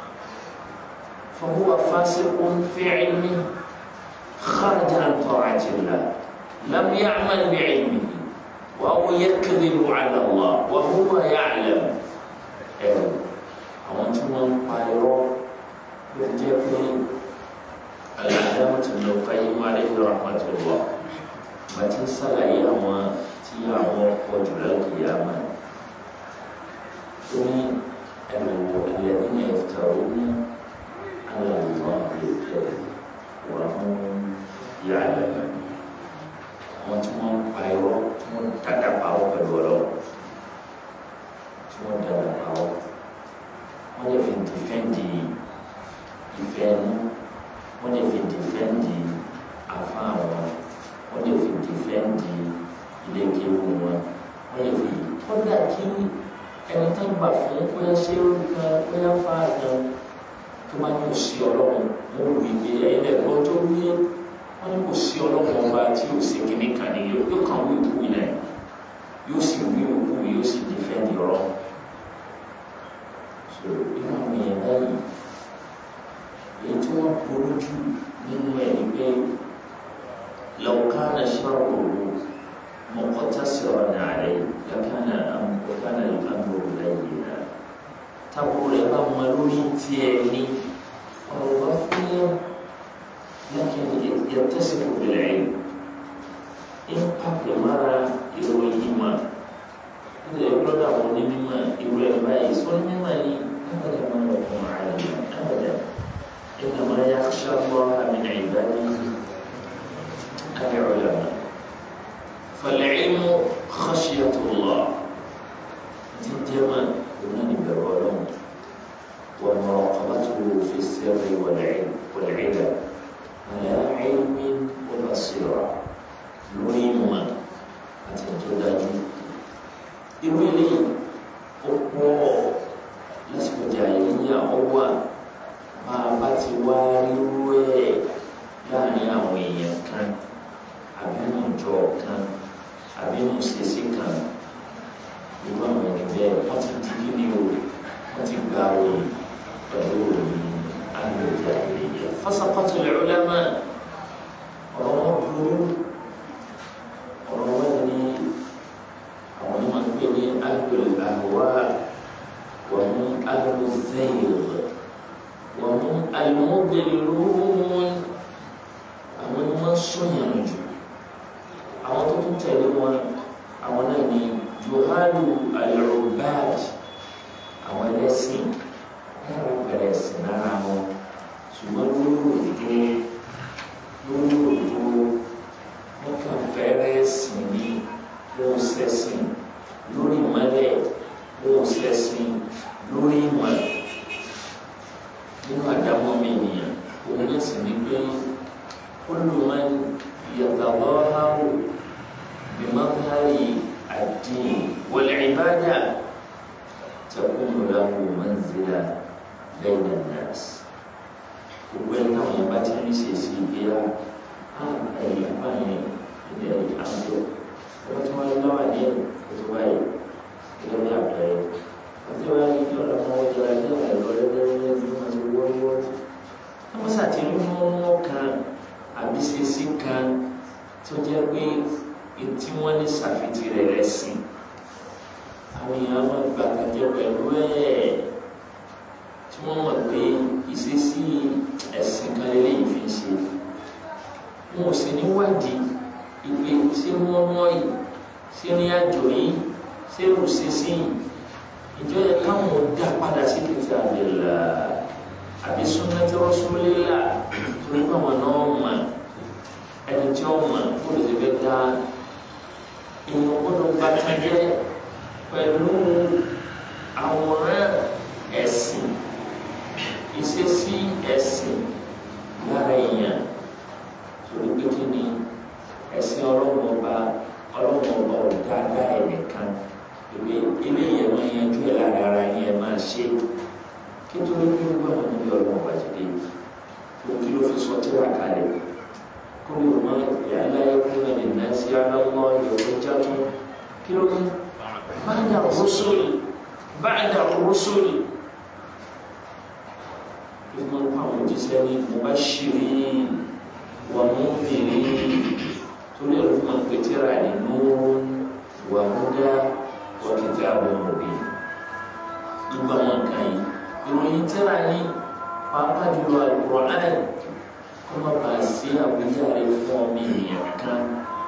فهو فاسق في علمه خرج عن طاعة الله لم يعمل بعلمه وهو يكذب على الله وهو يعلم àwọn tí wọ́n ń pa irọ́ ló jẹ́ pé Al-Allamah Ibn Qayyim alayhi rahmatullah bá ti ń sàlàyé àwọn tí àwọn ọkọ̀ jùlọ kìí àmà tó ní ẹ̀rọ الذين يفترون على الله الكذب وهم يعلمون àwọn tí wọ́n ń pa irọ́ tí wọ́n dàda pàwọ́ pẹ̀lú ọ̀rọ̀ tí wọ́n dàda pàwọ́ wọ́n lè fi dìfẹ́ǹdì ìfẹ́ ẹnu wọ́n lè fi dìfẹ́ǹdì àfa wọn wọ́n lè fi dìfẹ́ǹdì ilé kéwù wọn wọ́n lè fi kọ́dà kí ẹni tó gbà fún bóyá ṣé ó kan bóyá fáà kan tó máa ní kò sí ọlọ́run mo rò ìgbé ẹ̀yìn ẹ̀gbọ́n tó wí wọ́n ní kò sí ọlọ́run ọba tí ò sí kíní kan ní yóò kàn wí òkú yìí náà yóò sì wí òkú yóò sì dìfẹ́ǹdì ọ̀rọ̀ so inú àwọn èèyàn báyìí èyí tí wọ́n burú jù nínú ẹ̀ ní pé lọ́kànnà ṣọ́ọ̀rọ̀ mọ̀kọ́tàsọ̀rọ̀ nàárẹ̀ lọ́kànnà lọ́kànnà àmúrò lẹ́yìn náà tábùrù rẹ̀ bá mọ lórí tiẹ̀ ní ọ̀rọ̀ bá fún yẹn لكن يتصف بالعلم إن قبل مرة يروي إيمان إذا يقول له مما يروي البائس والمما أبدا ما يكون عالما أبدا إنما يخشى الله من عباده العلماء فالعلم خشية الله جدما هنا بالعلوم ومراقبته في السر والعلم والعلم على علم وبصيرة lórí ìmọ̀ àti tó dájú irú eléyìí ó pọ̀ lásìkò jà yíyá ọwọ́ bá a bá ti wá rírú ẹ̀ láàrin àwọn èèyàn kan àbí ìjọ kan àbí mùsèsì kan irú àwọn ẹni bẹ́ẹ̀ wọ́n ti di kí ni o wọ́n ti gba òye pẹ̀lú òye sọyàn jù àwọn tó tún tẹ̀lé wọn àwọn náà ní johannu alrobad àwọn ẹlẹ́sìn ẹ̀rọ bẹ̀rẹ̀ sí lára wọn ṣùgbọ́n lórí òdodo lórí òdodo wọ́n kàn fẹ́rẹ́ sìn ní wọ́n sẹ́sìn lórí ìmọ̀lẹ̀ wọ́n sẹ́sìn lórí ìmọ̀ nínú àdámọ́ mi nìyẹn òun náà sì ní pé olùmọ̀ yàtọ̀ háwù bímọ́tàrí àdín wọlé ìbádà tẹkùnù lahu manzila lẹ́yìn nàás gbogbo ẹni náà yẹn bá ti ń ṣe sí ìgbéra ẹ̀yìn àpáyẹn ilẹ̀ àjọ wọ́n ti wáyé lọ́wọ́ ní ẹ̀ tó wáyé gẹ́gẹ́ bí àpẹẹrẹ wọ́n ti wáyé ní ọ̀rọ̀ àwọn ọjọ́ ajé ẹ̀rọ lẹ́lẹ́lẹ́ ní wọ́n ti wọ́wọ́ wọ́n sàti ní mọ́mọ́ kan àbí ṣeṣí kan tó jẹ́ pé tí wọ́n ní ṣàfitì rẹ̀ rẹ̀ sí àwọn èèyàn máa gbà kájọ pẹ̀lú ẹ̀ tí wọ́n mọ̀ pé ìṣesí ẹ̀sìn kan lélẹ́yìn fi ń ṣe wọn ò sì níwádìí ìpè ṣé wọ́n mọ́ yìí ṣé ní àjò yìí ṣé rò ṣe sí yìí ìjọ yẹ káwọn dá padà sí kìtì àbẹ̀là àbí sunnati rasulillah torí pé àwọn náà mọ̀ ẹni tí ó mọ̀ kó lè ṣe fẹ́ dá èèyàn gbọ́dọ̀ gba kájẹ́ pẹ̀lú àwòrán ẹ̀sìn ìṣesí ẹ̀sìn lára èèyàn torí pé kí ni ẹ̀sìn ọlọ́run ọba ọlọ́run ọba ò dáadáa ẹnìkan ìwé ilé yẹn máa yanjú ẹ̀ lára ara yẹn máa ṣe kí tó ló ní wọ́n wọn níbi ọlọ́run ọba jìde òkè ló fi sọ tíra kalẹ̀ kó lè mọ ìyáálá ẹkún náà lè ná sí aláwọ̀ ìyọ̀wé jáde kí ló ní báyà rúṣùlì báyà rúṣùlì ìmọ̀ nípa àwọn òjíṣẹ́ ní mubashirin wa mundirin torí ẹ̀rọ fún àwọn pẹ̀tẹ́rà ní nurun wa huda wa kitabun mubin gbogbo àwọn nǹkan yìí ìròyìn tẹ́ra ní pàápàá jùlọ Al-Qur'an kó má bàa sí àwíjàre fún ọmọ ènìyàn kan.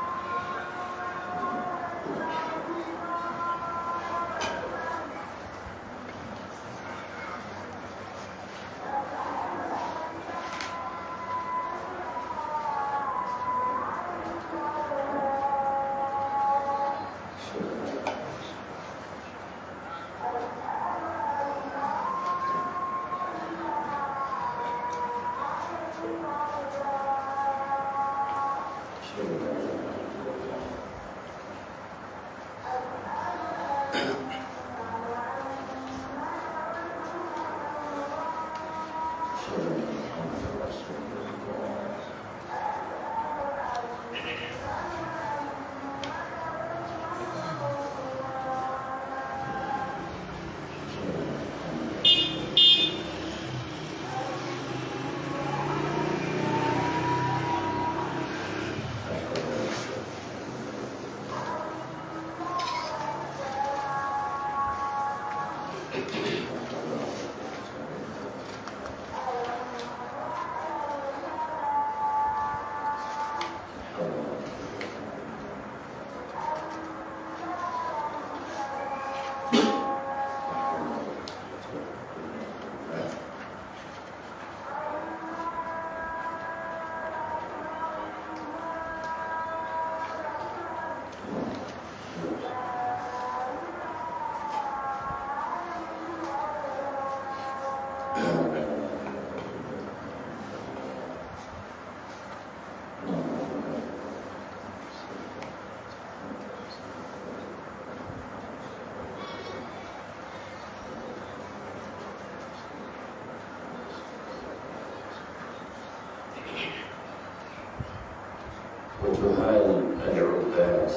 وجهال العباد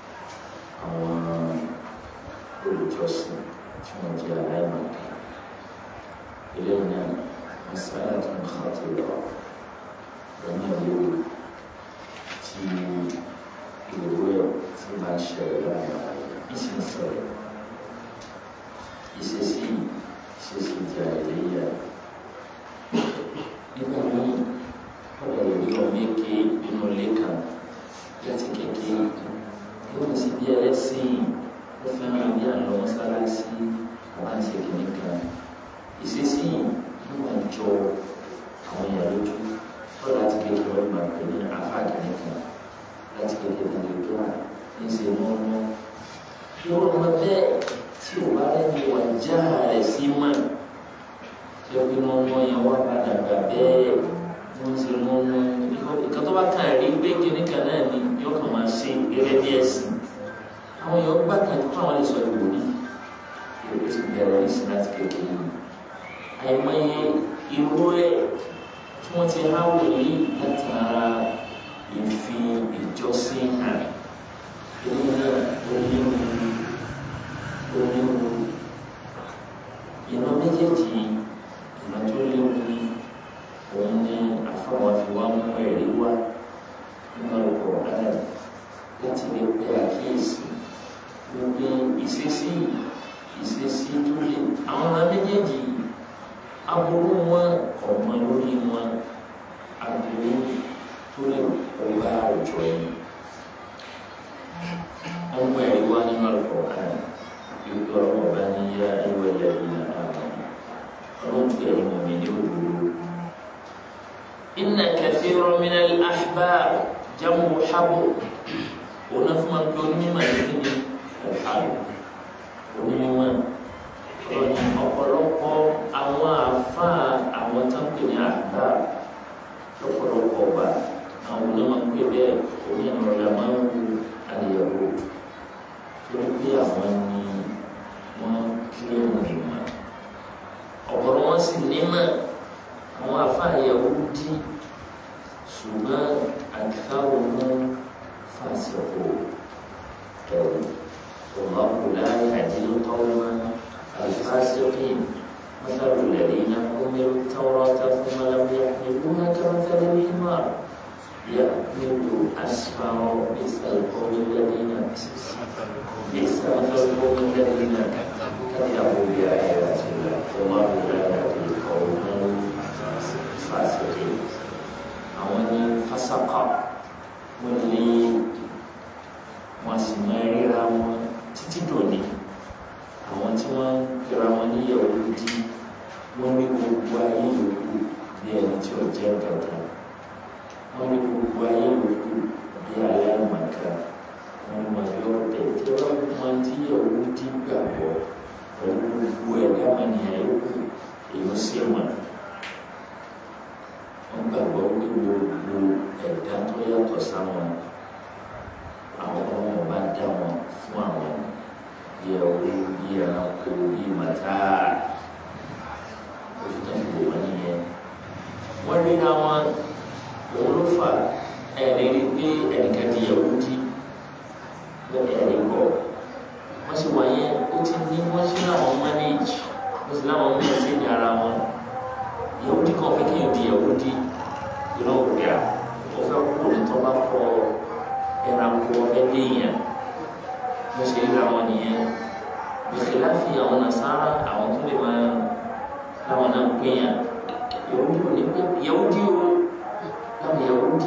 àwọn olùjọsìn tí wọ́n jẹ́ aláìmọ̀ká eléyìí náà masala tó ń xàtó lọ lọ́nà léwu tí ìwé ẹ̀ tí máa ṣẹlẹ̀ láàrin ìsìn ṣẹlẹ̀ ìṣesí ìṣesí ìjà ìléyà nígbà míì ọ̀rọ̀ ìlú ọmọ èké nínú ilé kan láti kékeré yóò sì bí ẹlẹ́sìn ó fẹ́ràn bí àlọ́ mọ́sálásí wọ́n á ṣe kìíní kan ìṣesí yóò máa jọ àwọn èèyàn lójú tó láti kékeré wọ́n máa pè ní afá kìíní kan láti kékeré ní ìlú à ní ṣe mọ́mọ́ yóò máa bẹ́ẹ̀ tí ò bá rẹ́ni wà já rẹ̀ sí mọ́ tí ó fi mọ́mọ́ yẹn wá padà gbà bẹ́ẹ̀ wọ́n ṣe mọ́mọ́ ìkan tó bá kàn rí pé kìíní kan náà ni yóò kàn máa ṣe gẹ́gẹ́ bí ẹ̀sìn àwọn èèyàn gbà kan tó àwọn lè sọ ìwò ní ìwé ti bẹ̀rẹ̀ ní sinati kékeré yìí àìmọye irú ẹ̀ tí wọ́n ti há wòlí látara ìfi ìjọsìn hàn èyí náà onírúurú onírúurú ìran méjèèjì ìran tó léwu ní òun ní àfọwọ́ fi wá mú ẹ̀rí wá nínú ọ̀pọ̀ ààrẹ láti lè pe àkíyèsí gbogbo ìṣesí ìṣesí tó lè àwọn ará méjèèjì aburú wọn ọmọ lórí wọn aburú tó lè ọba àwùjọ yìí wọn mú ẹ̀rí wá nínú ọ̀pọ̀ ààrẹ yóò gbọ́ ọba ní yá ẹwẹ́ lẹ́yìn náà ọlọ́run tó yẹ mọ̀ mí ní òdodo. إن كثيرا من الأحبار جمع حبر ونفهم الدنيا ما يكني الحبر onímọ̀ ọ̀nà ọ̀pọ̀lọpọ̀ àwọn àfa àwọn tó ń pè ní àgbà lọ́pọ̀lọpọ̀ ọba àwọn onímọ̀ pé bẹ́ẹ̀ onímọ̀ ọ̀la máa ń wu àyẹ̀wò torí pé àwọn ni wọ́n kílé wọn ìmọ̀ ọ̀pọ̀lọpọ̀ wọn sì nímọ̀ àwọn àfa àyẹ̀wò dí ṣùgbọ́n àdìsáwò mú fàṣẹ̀kọ̀ ẹ̀rù. والله لا يهدي القوم الفاسقين مثل الذين حملوا التوراة ثم لم يحملوها كمثل الحمار يحمل أسفار بئس القوم الذين بئس مثل القوم الذين كذبوا بآيات الله والله لا يهدي القوم الفاسقين àwọn fasaka wọn lé wọn sì máa ríra wọn títí dòní àwọn tí wọ́n ń pera wọn ní Yahudi wọ́n ní gbogbo ayé yòókù bí ẹni tí ò jẹ́ kankan wọ́n ní gbogbo ayé yòókù bí aláìmọ̀ká wọ́n mọ̀ yọ ọ̀tẹ̀ tí wọ́n mọ tí Yahudi gbàgbọ́ pẹ̀lú gbogbo ẹ̀dá mọ̀nìyàn yòókù èyí sì mọ̀ wọ́n gbàgbọ́ pé gbogbo ẹ̀dá tó yàtọ̀ sáwọn àwọn ọmọ bá dá wọn fún àwọn bí ẹwú bí ẹranko bí màtá oṣù tó ń bò wọn nìyẹn wọn rí ra wọn òun ló fà ẹni rí pé ẹnìkan di ẹwú dí bẹ́ẹ̀ ẹni bọ wọn sì wáyé ó ti ní wọn sí láwọn manage wọn sì láwọn mẹsẹ ní ara wọn ẹwú dí kan fẹ́ kéèyàn di ẹwú dí ìran òkè à ó fẹ́ kúrò ní tó bá kọ ẹranko ọfẹ léèyàn bó ṣe ríra wọn nìyẹn bìkì láfi àwọn nasara àwọn tó lè máa láwọn náà péyàn yahudi ò ní pé yahudi o láwọn yahudi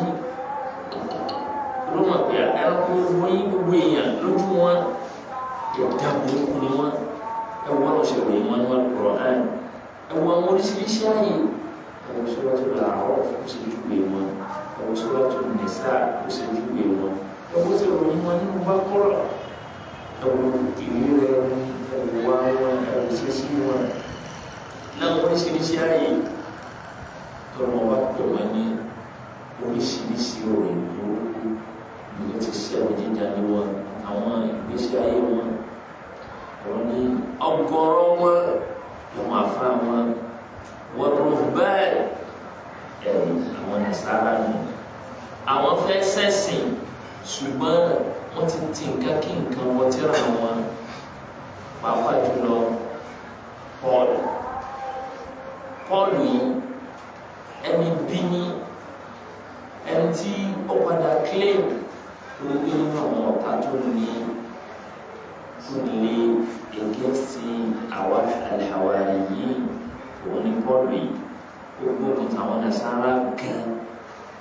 ló mọ̀ pé ẹranko wọ́n yí gbogbo èèyàn lójú wọn ẹ̀dá burúkú ni wọn ẹwọ́n lọ ṣe ròyìn wọn ní wọn kúrọ̀ ẹ̀ ẹwọ́n àwọn oríṣiríṣi ààyè ẹwọ́n sọ́wọ́ tó lọ àwọn ó sì júwe wọn ẹwọ́n sọ́wọ́ tó nìsá ó sì júwe wọn ẹwọ́n sì ròyìn wọn nínú bá kọ́rọ̀ ẹwọ́n ìwé rẹ̀ ẹwọ́n wá wọn ẹwọ́n ṣẹ́ṣí wọn láwọn oríṣiríṣi ààyè tọrọ wá pè wọn ní oríṣiríṣi òrìn burúkú ní ti ṣẹ́wọ́n jíjà ní wọn àwọn ìgbésí ayé wọn ọ̀rọ̀ ní ọgọ́rọ́ wọn lọ́wọ́ afá wọn wọ́n rò bẹ́ẹ̀ ẹ̀rù àwọn nàṣàrà nù àwọn fẹ́ sẹ́sìn ṣùgbọ́n wọ́n ti ti nǹkan kí nǹkan wọ́n ti ra wọn pàápàá jùlọ Paul Paul yìí ẹni bí ní ẹni tí ó padà claim lórí nínú àwọn ọ̀tá tó ní tó lé ẹgẹ́ sí àwa àlàwárí yìí òun ní bọ́ọ̀lù yìí gbogbo nǹkan àwọn nasara gan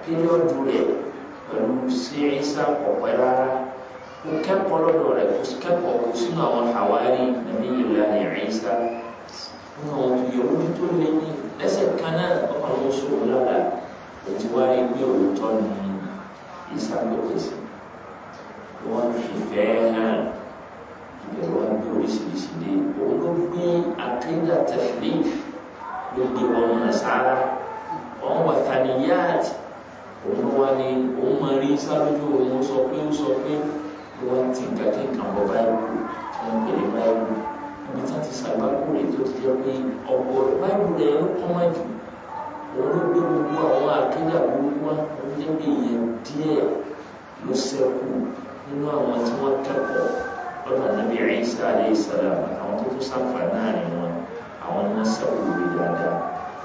píríọ̀dù rẹ̀ pẹ̀lú sí Ìsá ọ̀pẹ́ rárá kò kẹ́kọ̀ọ́ lọ́dọ̀ rẹ̀ kò kẹ́kọ̀ọ́ kò sínú àwọn àwárí nàbí ìlà ní Ìsá wọn àwọn ìyẹ̀wò tó lé ní lẹ́sẹ̀ kan náà ọkọ̀ àwọn sọ̀rọ̀ lára òtí wá rí pé òótọ́ ni Ìsá pèpè sí wọ́n fi fẹ́ hàn ìbẹ̀rù wọn gbé oríṣiríṣi dé òun ló gbé akéda tẹ̀lé ló gbé wọn nàṣàrà wọn wà tàníyàtì òun wá ní òun máa rí sáájú òun sọ pé ó sọ pé wọ́n ti ń kàkí nǹkan bọ̀ báyìí tí wọ́n pè ní báyìí ibi tí wọ́n ti ṣàgbákò rẹ̀ tó ti jẹ́ pé ọ̀pọ̀ báyìí rẹ̀ ló kọ́ máa jù òun ló gbé gbogbo àwọn akéda burúkú wá òun jẹ́ pé ìyẹn díẹ̀ ló ṣẹ́kù nínú àwọn tí wọ́n kẹ́kọ̀ọ́ lọ́dọ̀ Nabi Isa alayhi salam àwọn tó tún sáfà náà ni wọn àwọn ni wọ́n ṣẹ́kù lórí dáadáa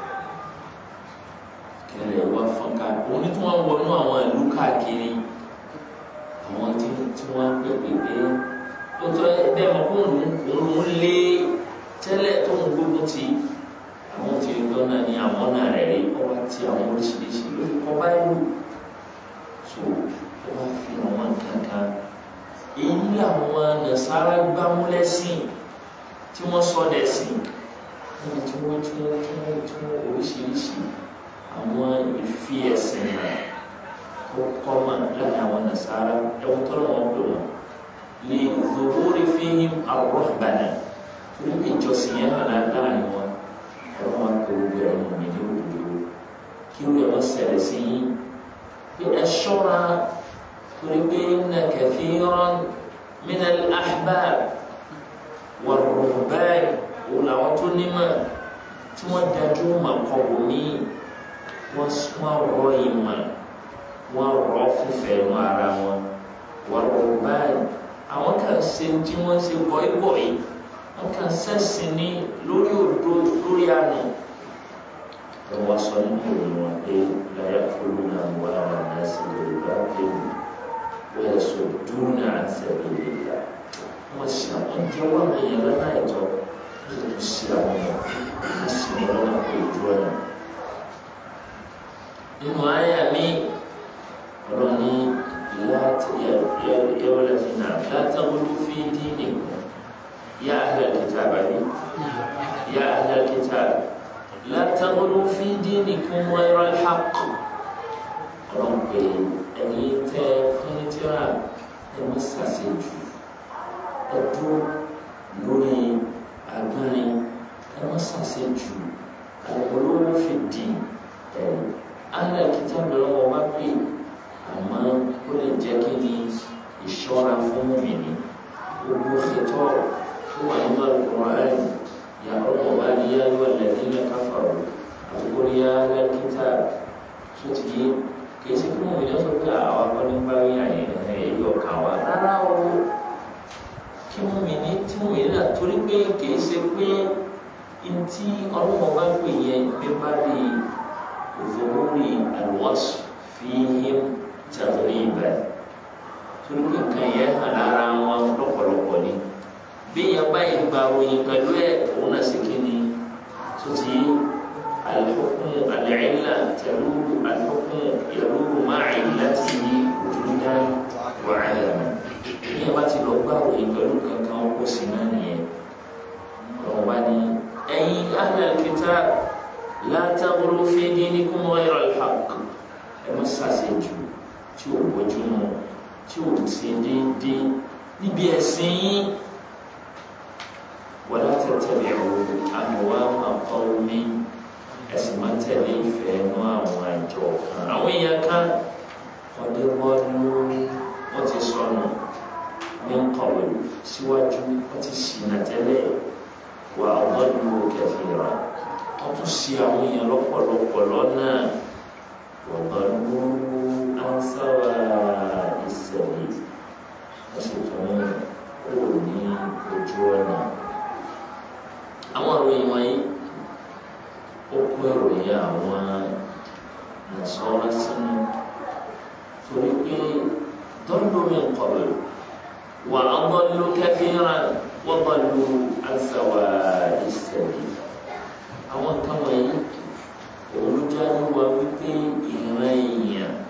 kẹlẹ̀ wá fọ́nká òun ní tí wọ́n wọnú àwọn ìlú káàkiri àwọn tí tí wọ́n pèpè pé ó tọ́ bẹ́ẹ̀ mọ̀ kó òun lé tẹ́lẹ̀ tó ń gbógun ti àwọn tí ó gbọ́n náà ní àwọn náà rẹ̀ rí ọwọ́ tí àwọn oríṣiríṣi lórí kọ́ báyìí so wọ́n fi àwọn kankan èyí làwọn nasara gbámúlẹ́sìn tí wọ́n sọ dẹ̀sìn níbi tí wọ́n tí wọ́n tí wọ́n tí wọ́n oríṣiríṣi àwọn ìfi ẹ̀sìn náà tó kọ́mà láàrin àwọn nasara ẹ̀wọ̀n tó lọ́wọ́ pè wọ́n lè lórí fíhìm àrọ́bànà torí pé ìjọsìn yẹn hàn láàrin wọn ọ̀rọ̀ wọn kò gbé ẹ̀rọ mi ní òdòdó kí wọ́n yẹ wọ́n ṣẹlẹ̀ sí yín pé ẹ ṣọ́ra torí pé inna kathiran min al-ahbab wal-ruhban òun làwọn tó nímọ̀ tí wọ́n dájú mọ̀ kọ̀wé ní wọ́n rọ ìmọ̀ wọ́n rọ fífẹ́ nu ara wọn wal-ruhban àwọn kan ṣe tí wọ́n ṣe bọ̀ìbọ̀ì wọ́n kan ṣẹ̀sìn ní lórí òdo lórí àná wọ́n sọ nínú ìròyìn wọn pé la ya'kuluna amwala an-nasi bil-batil wa yasudduna an sabilillah wọ́n ṣe àwọn jẹ́ wọ́n àwọn èèyàn lọ́nà ẹ̀tọ́ wọ́n sì tún ṣe àwọn ọmọ wọ́n sì ní lọ́nà pé ojú ọ̀nà. nínú àyà mi ọ̀rọ̀ ní yẹ́wọ́lẹ̀ fi náà látàgbọ́dọ̀ fi dín nìkan yá ahlal kitab àbí yá ahlal kitab látàgbọ́dọ̀ fi dín nìkan ghayra al-haqq ọ̀rọ̀ pé ẹ̀yin tẹ́ fún ní tíra ẹ̀ mọ́ sàṣejù ẹdún lórí agbárin ẹ má ṣàṣejù olówó fi di ẹ alẹ kìtà bẹ̀rẹ̀ wọn wá pé àmọ́ ó lè jẹ́ kí ni ìṣọ́ra fún mi ní gbogbo ṣètò tó wà nínú Al-Qur'an yà ọmọ wa ni yá yọ lẹ́yìn kafaru àbúkọ yá lẹ́kìtà tó ti yé kìí ṣe kí wọn ò yẹ sọ pé àwọn akọni bá rí àyè ẹ̀ yọ kàn wá rárá o kí wọ́n mi ní tí wọ́n yẹn náà torí pé kìí ṣe pé ntí ọlọ́mọ bá pè yẹn pé bá lè òfòwúrì àlùwọ́sù fi yẹn tàbí ìbà torí pé nǹkan yẹn hàn lára wọn lọ́pọ̀lọpọ̀ ni bí yẹn báyìí gba oyin pẹ̀lú ẹ̀ òun náà ṣe kí ni tó ti alḥukmu alẹ́ẹ̀lá tẹ̀lú alḥukmu yẹ̀lú máa ìlà tì í òjúdá wàhálà mi ní ẹ̀bá ti lọ gbá òye pẹ̀lú kankan ọkọ̀ sí náà nìyẹn ọ̀rọ̀ bá ní ẹ̀yin ahlal kitab la taghlu fi dinikum ghayra al-haqq ẹ má ṣàṣejù tí ò bójú mu tí ò ṣe déédéé níbi ẹ̀sìn yín wala tattabi'u ahwa'a qawmin ẹ̀sìn máa tẹ̀lé ìfẹ́ inú àwọn àjọ kan àwọn èèyàn kan ọdẹ wọ́ọ́dún wọ́n ti sọnù ní kọ̀wé síwájú wọ́n ti ṣìnà tẹ́lẹ̀ wà ọ̀dọ́dún kẹfìrà wọ́n tún ṣe àwọn èèyàn lọ́pọ̀lọpọ̀ lọ́nà ọ̀dọ́dún ansáwà ìṣẹ̀lẹ̀ wọ́n sì tún kúrò ní ojú ọ̀nà. àwọn ìròyìn wọ̀nyí ó kó ìròyìn àwọn nàṣọ́ra sínú torí pé dọ́ndọ̀ mi kọ̀wé. وأضلوا كثيرا وضلوا عن سواء السبيل àwọn kan wọ̀nyí olùjáde wa wípé ìran èèyàn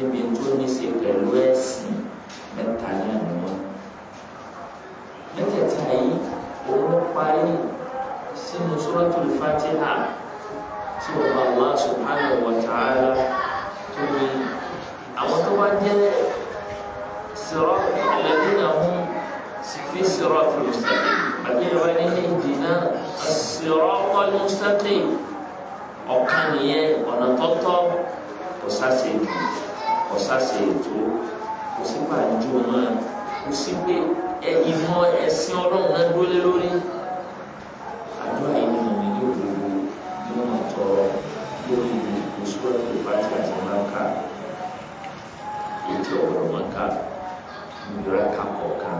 níbi tó ní ṣe pẹ̀lú ẹ̀sìn mẹ́ta náà ni wọ́n. mẹ́tẹ̀ẹ̀ta yìí òun parí sínú Suratul Fatiha tí wọ́n bá Allah subhanahu wa ta'ala tó ní àwọn tó wá jẹ́ sirat alladhina hum fi siratil mustaqim àbí ìwà ní ihdina as-siratal mustaqim ọ̀kan nìyẹn ọ̀nà tọ́tọ́ kò sáṣe ètò kò sáṣe ètò kò sí pàjọ náà kò sí pé ìmọ̀ ẹ̀sìn ọlọ́run náà dúró lórí àdúrà yìí nínú mi ní òdodo ní wọn tọrọ lórí ìṣúra tó bá ti àti máa ká ètò ọ̀rọ̀ máa ká ìgbéra ká kọ̀ọ̀kan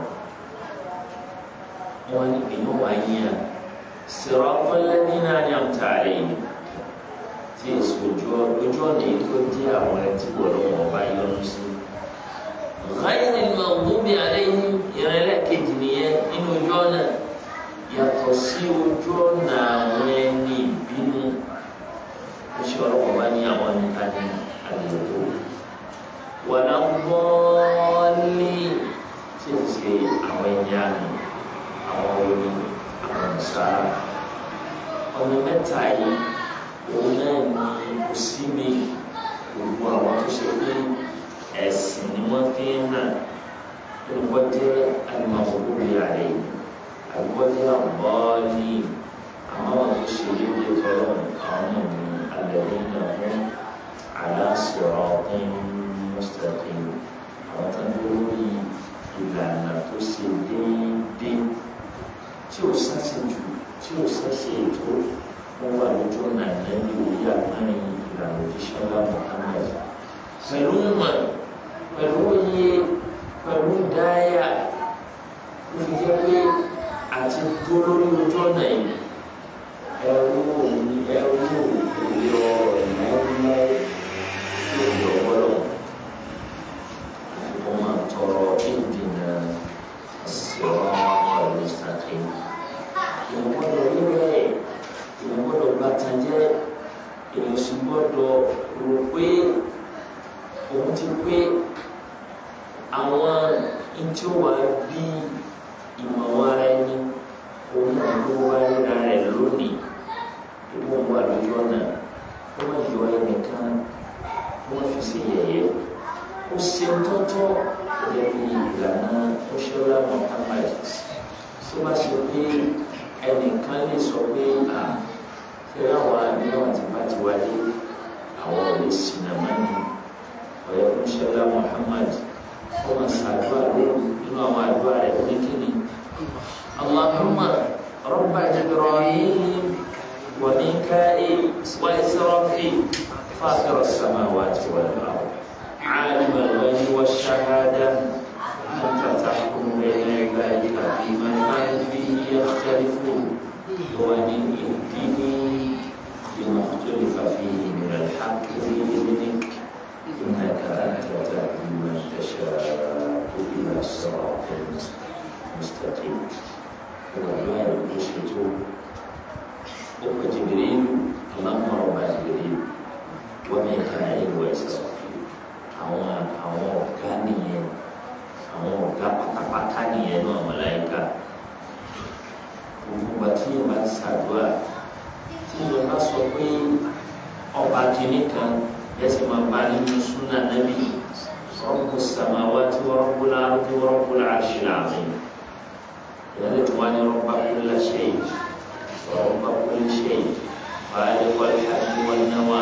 wọn ní èèyàn wá yíyan sirata alladhina an'amta alayhim tí èso ojú ojú ọ̀nà yìí tó dé àwọn ẹtí wọ̀ lọ́wọ́ ọba yọnu sí. ghayril maghdubi alayhim ìrẹ́lẹ̀ kejì nìyẹn nínú ojú ọ̀nà yàtọ̀ sí ojú ọ̀nà àwọn ẹni ìbínú oṣù ọlọ́wọ́ bá ní àwọn níta ní àlejò wàlá bọ́ọ̀lì tí ó ṣe àwọn ẹni àná àwọn orí àwọn ìsára ọ̀nà mẹ́ta yìí òun náà ní kò sí mi gbogbo àwọn tó ṣe pé ẹ̀sìn ni wọ́n fi ń hàn olùkọ́ jẹ́ alimọ̀gbogbo ààrẹ àlùkọ́ jẹ́ àbọ́ọ̀lì àwọn tó ṣe léwé tọ́lọ̀ àwọn náà ní alẹ́bí náà fún aláṣọ̀rọ̀ ọ̀gbìn mustaqim àwọn tó ń lórí ìlànà tó ṣe déédéé tí ò sáṣejù tí ò sáṣe ètò wọ́n wà lójú ọ̀nà ìlẹ́ni orí àgbáyé ìlànà òjíṣẹ́ ńlá Muhammad pẹ̀lú mọ̀ pẹ̀lú oyè pẹ̀lú dáyà ló fi jẹ́ pé àti dúró lórí ojú ọ̀nà yìí ẹrú òní ẹrú òní ọ̀rọ̀ ìnáwó lórí ọ̀gbọ́dọ̀ wọ́n máa tọrọ ìdènà sọ̀rọ̀ ọ̀rọ̀ ìsàkè ìwọ́gbọ́dọ̀ rírẹ̀ èèyàn gbọ́dọ̀ gba tanjẹ́ èèyàn sì gbọ́dọ̀ rò pé òun ti pé àwọn ntí ó wà bí ìmọ̀ ara ẹni òun náà ló wá ríra rẹ̀ lónìí ìwọ wà lójú ọ̀nà ó wọ́n yọ ẹnìkan wọ́n fi ṣe yẹ̀yẹ́ ó ṣe tọ́tọ́ lẹ́bi ìlànà ó ṣe ọlá Muhammad tó bá ṣe pé ẹnìkan lè sọ pé à ṣe àwọn àníyàn àti bàtí wáyé àwọn ò lè sinà mọ́ni ọ̀yẹ́ fún ṣẹlá Muhammad ọmọ sàdúrà lóru nínú àwọn àdúrà rẹ̀ ní kíni Allahumma rabba Jibril wa Mika'il wa Israfil fatir as-samawati wal ard alim al-ghaybi wash-shahada anta tahkumu bayna ibadika fima kanu fihi yakhtalifun ومن اهدني لما اختلف فيه من الحق بإذنك إنك أنت تهدي من تشاء إلى الصراط المستقيم والله يشهد أم جبريل اللهم رب جبريل وميكائيل وإسرافيل àwọn àwọn ọ̀gá nìyẹn àwọn ọ̀gá pátápátá nìyẹn náà màláíkà gbogbo àti yẹn bá ṣàdúrà tí yẹn bá sọ pé ọba kìíní kan yẹsẹ máa bá nínú súnà nàbí rọ́pò sàmáwá tí wọ́n rọ́pò láàrú tí wọ́n rọ́pò láàṣì láàmì yẹn lè tún wá ní rọ́pà kúlẹ̀ ṣe rọ́pà kúlẹ̀ ṣe fàálẹ̀ wọlé àti wọlé náwà.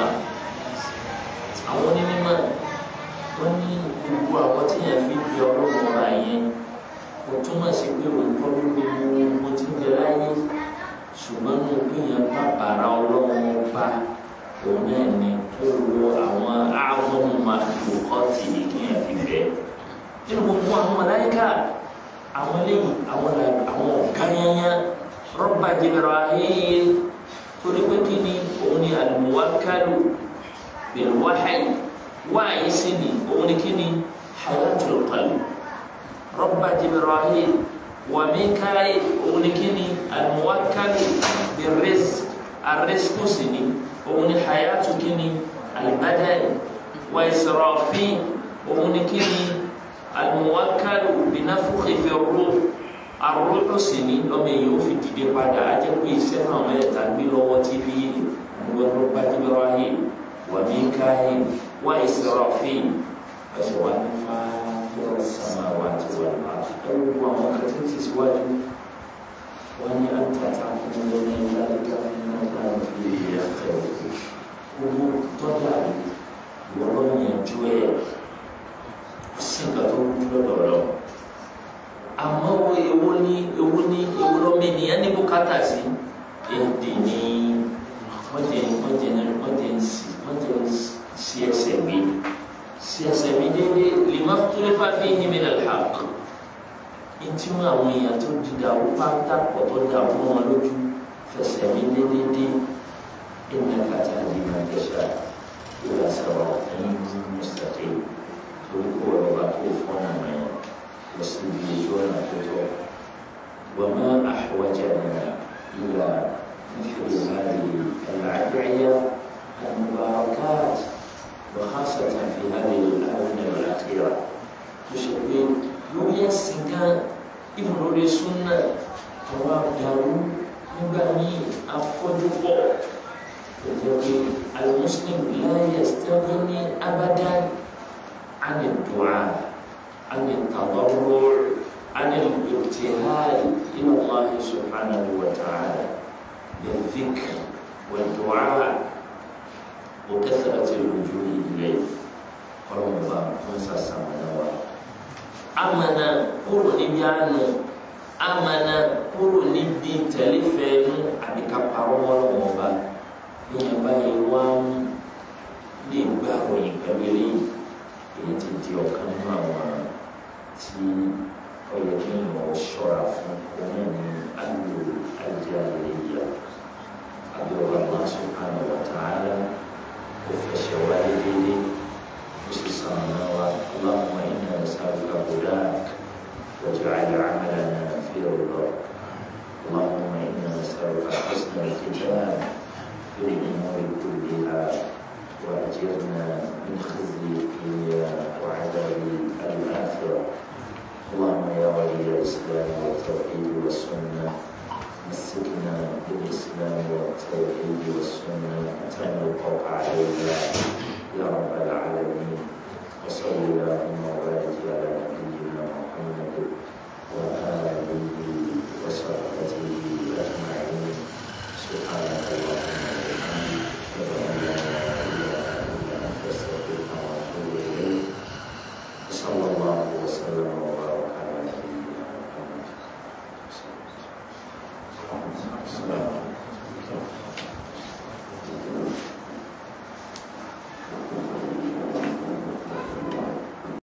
àwọn onímọ̀ wọ́n ní gbogbo àwọn tí yẹn fi di ọlọ́run ọba yẹn kò túmọ̀ sí pé òótọ́ ló gbogbo mo ti ń jẹ láyé ṣùgbọ́n ní gbìyànjú bá bàrà ọlọ́run ọba òun náà ni ó lo àwọn àwọn màlúkọ́tì ìkíyàn fi bẹ́ẹ̀. nínú gbogbo àwọn màláíkà àwọn eléyìí àwọn àwọn ọ̀gá yányá rọ́bà Jibril torí pé kí ni òun ni al-muwakkalu bil-wahyi wáyé sí ni òun ni kí ni hayatul qalbi. رب جبرائيل وميكائيل ونكني الموكل بالرزق الرزق سني ومن حياة كني البدن wa israfin òun ni kí ni al-muwakkalu binafukhi fi ruh arúgbó sì ní lọ́mọ èèyàn ó fi dìde padà á jẹ́ pé iṣẹ́ náà mẹ́ta gbé lọ́wọ́ tí bí gbogbo bá Jibril wa Mikail wa Israfil ẹ̀sẹ̀ wá ní fáyọ̀ samawati wal ard ẹ̀rù àwọn kẹtẹ́ ti síwájú wọ́n ní àtàtà kún lórí ìlànà nígbà tí ìyá kẹrù owó tọ́jà ìwọ́n yẹnjú ẹ̀ sí nǹkan tó kú lọ́dọ̀ lọ. àmọ́ wo ewo ní ewo ní ewo lọ́mọ ènìyàn ní bùkátà sí èdè ní wọ́n jẹ wọ́n jẹ wọ́n jẹ wọ́n jẹ sí ẹsẹ̀ gbé sí ẹsẹ̀ mi dédé lima tulifa fihi min al-haqq ntí wọn àwọn èèyàn tó di dàrú pátá pọ̀ tó dàrú wọn lójú fẹsẹ̀ mi dédé dé innaka tahdi man tasha ila siratin mustaqim torí kó ọ̀rọ̀ bá tó fọ́nà mẹ́rin lọ sí ibi ojú ọ̀nà tó tọ́ wọ́n má ahwajana ila مثل هذه الأدعية المباركات وخاصة في هذه الآونة الأخيرة تشبه lórí ẹ̀sìn gan ìfún lórí súnà àwọn àdàrú nígbà míì afọ́júpọ̀ pẹ̀lú pé al-muslim la yastaghni abadan عن الدعاء عن التضرع عن الابتهال إلى الله سبحانه وتعالى بالذكر والدعاء وكثرة اللجوء إليه قالوا مبارك خمسة سنوات amana kúrò níbi àánú amana kúrò níbi tẹlifẹẹnu àbí kápárọ wọlọwọ ọba bíyẹn báyìí wá ń lè gbà ròyìn pẹ̀lú eléyìí èyí ti di ọ̀kan nínú àwọn tí ó yẹ kí èèyàn ṣọ́ra fún òun ní àlò àjẹ àlèyà àbí ọba Allah subhanahu wa ta'ala kò fẹsẹ̀ wáyé déédéé ó sì sàn náà wá Allahumma inna nas'aluka hudak waj'al 'amalana fi ridak اللهم إنا نسألك حسن الختام في الأمور كلها وأجرنا من خزي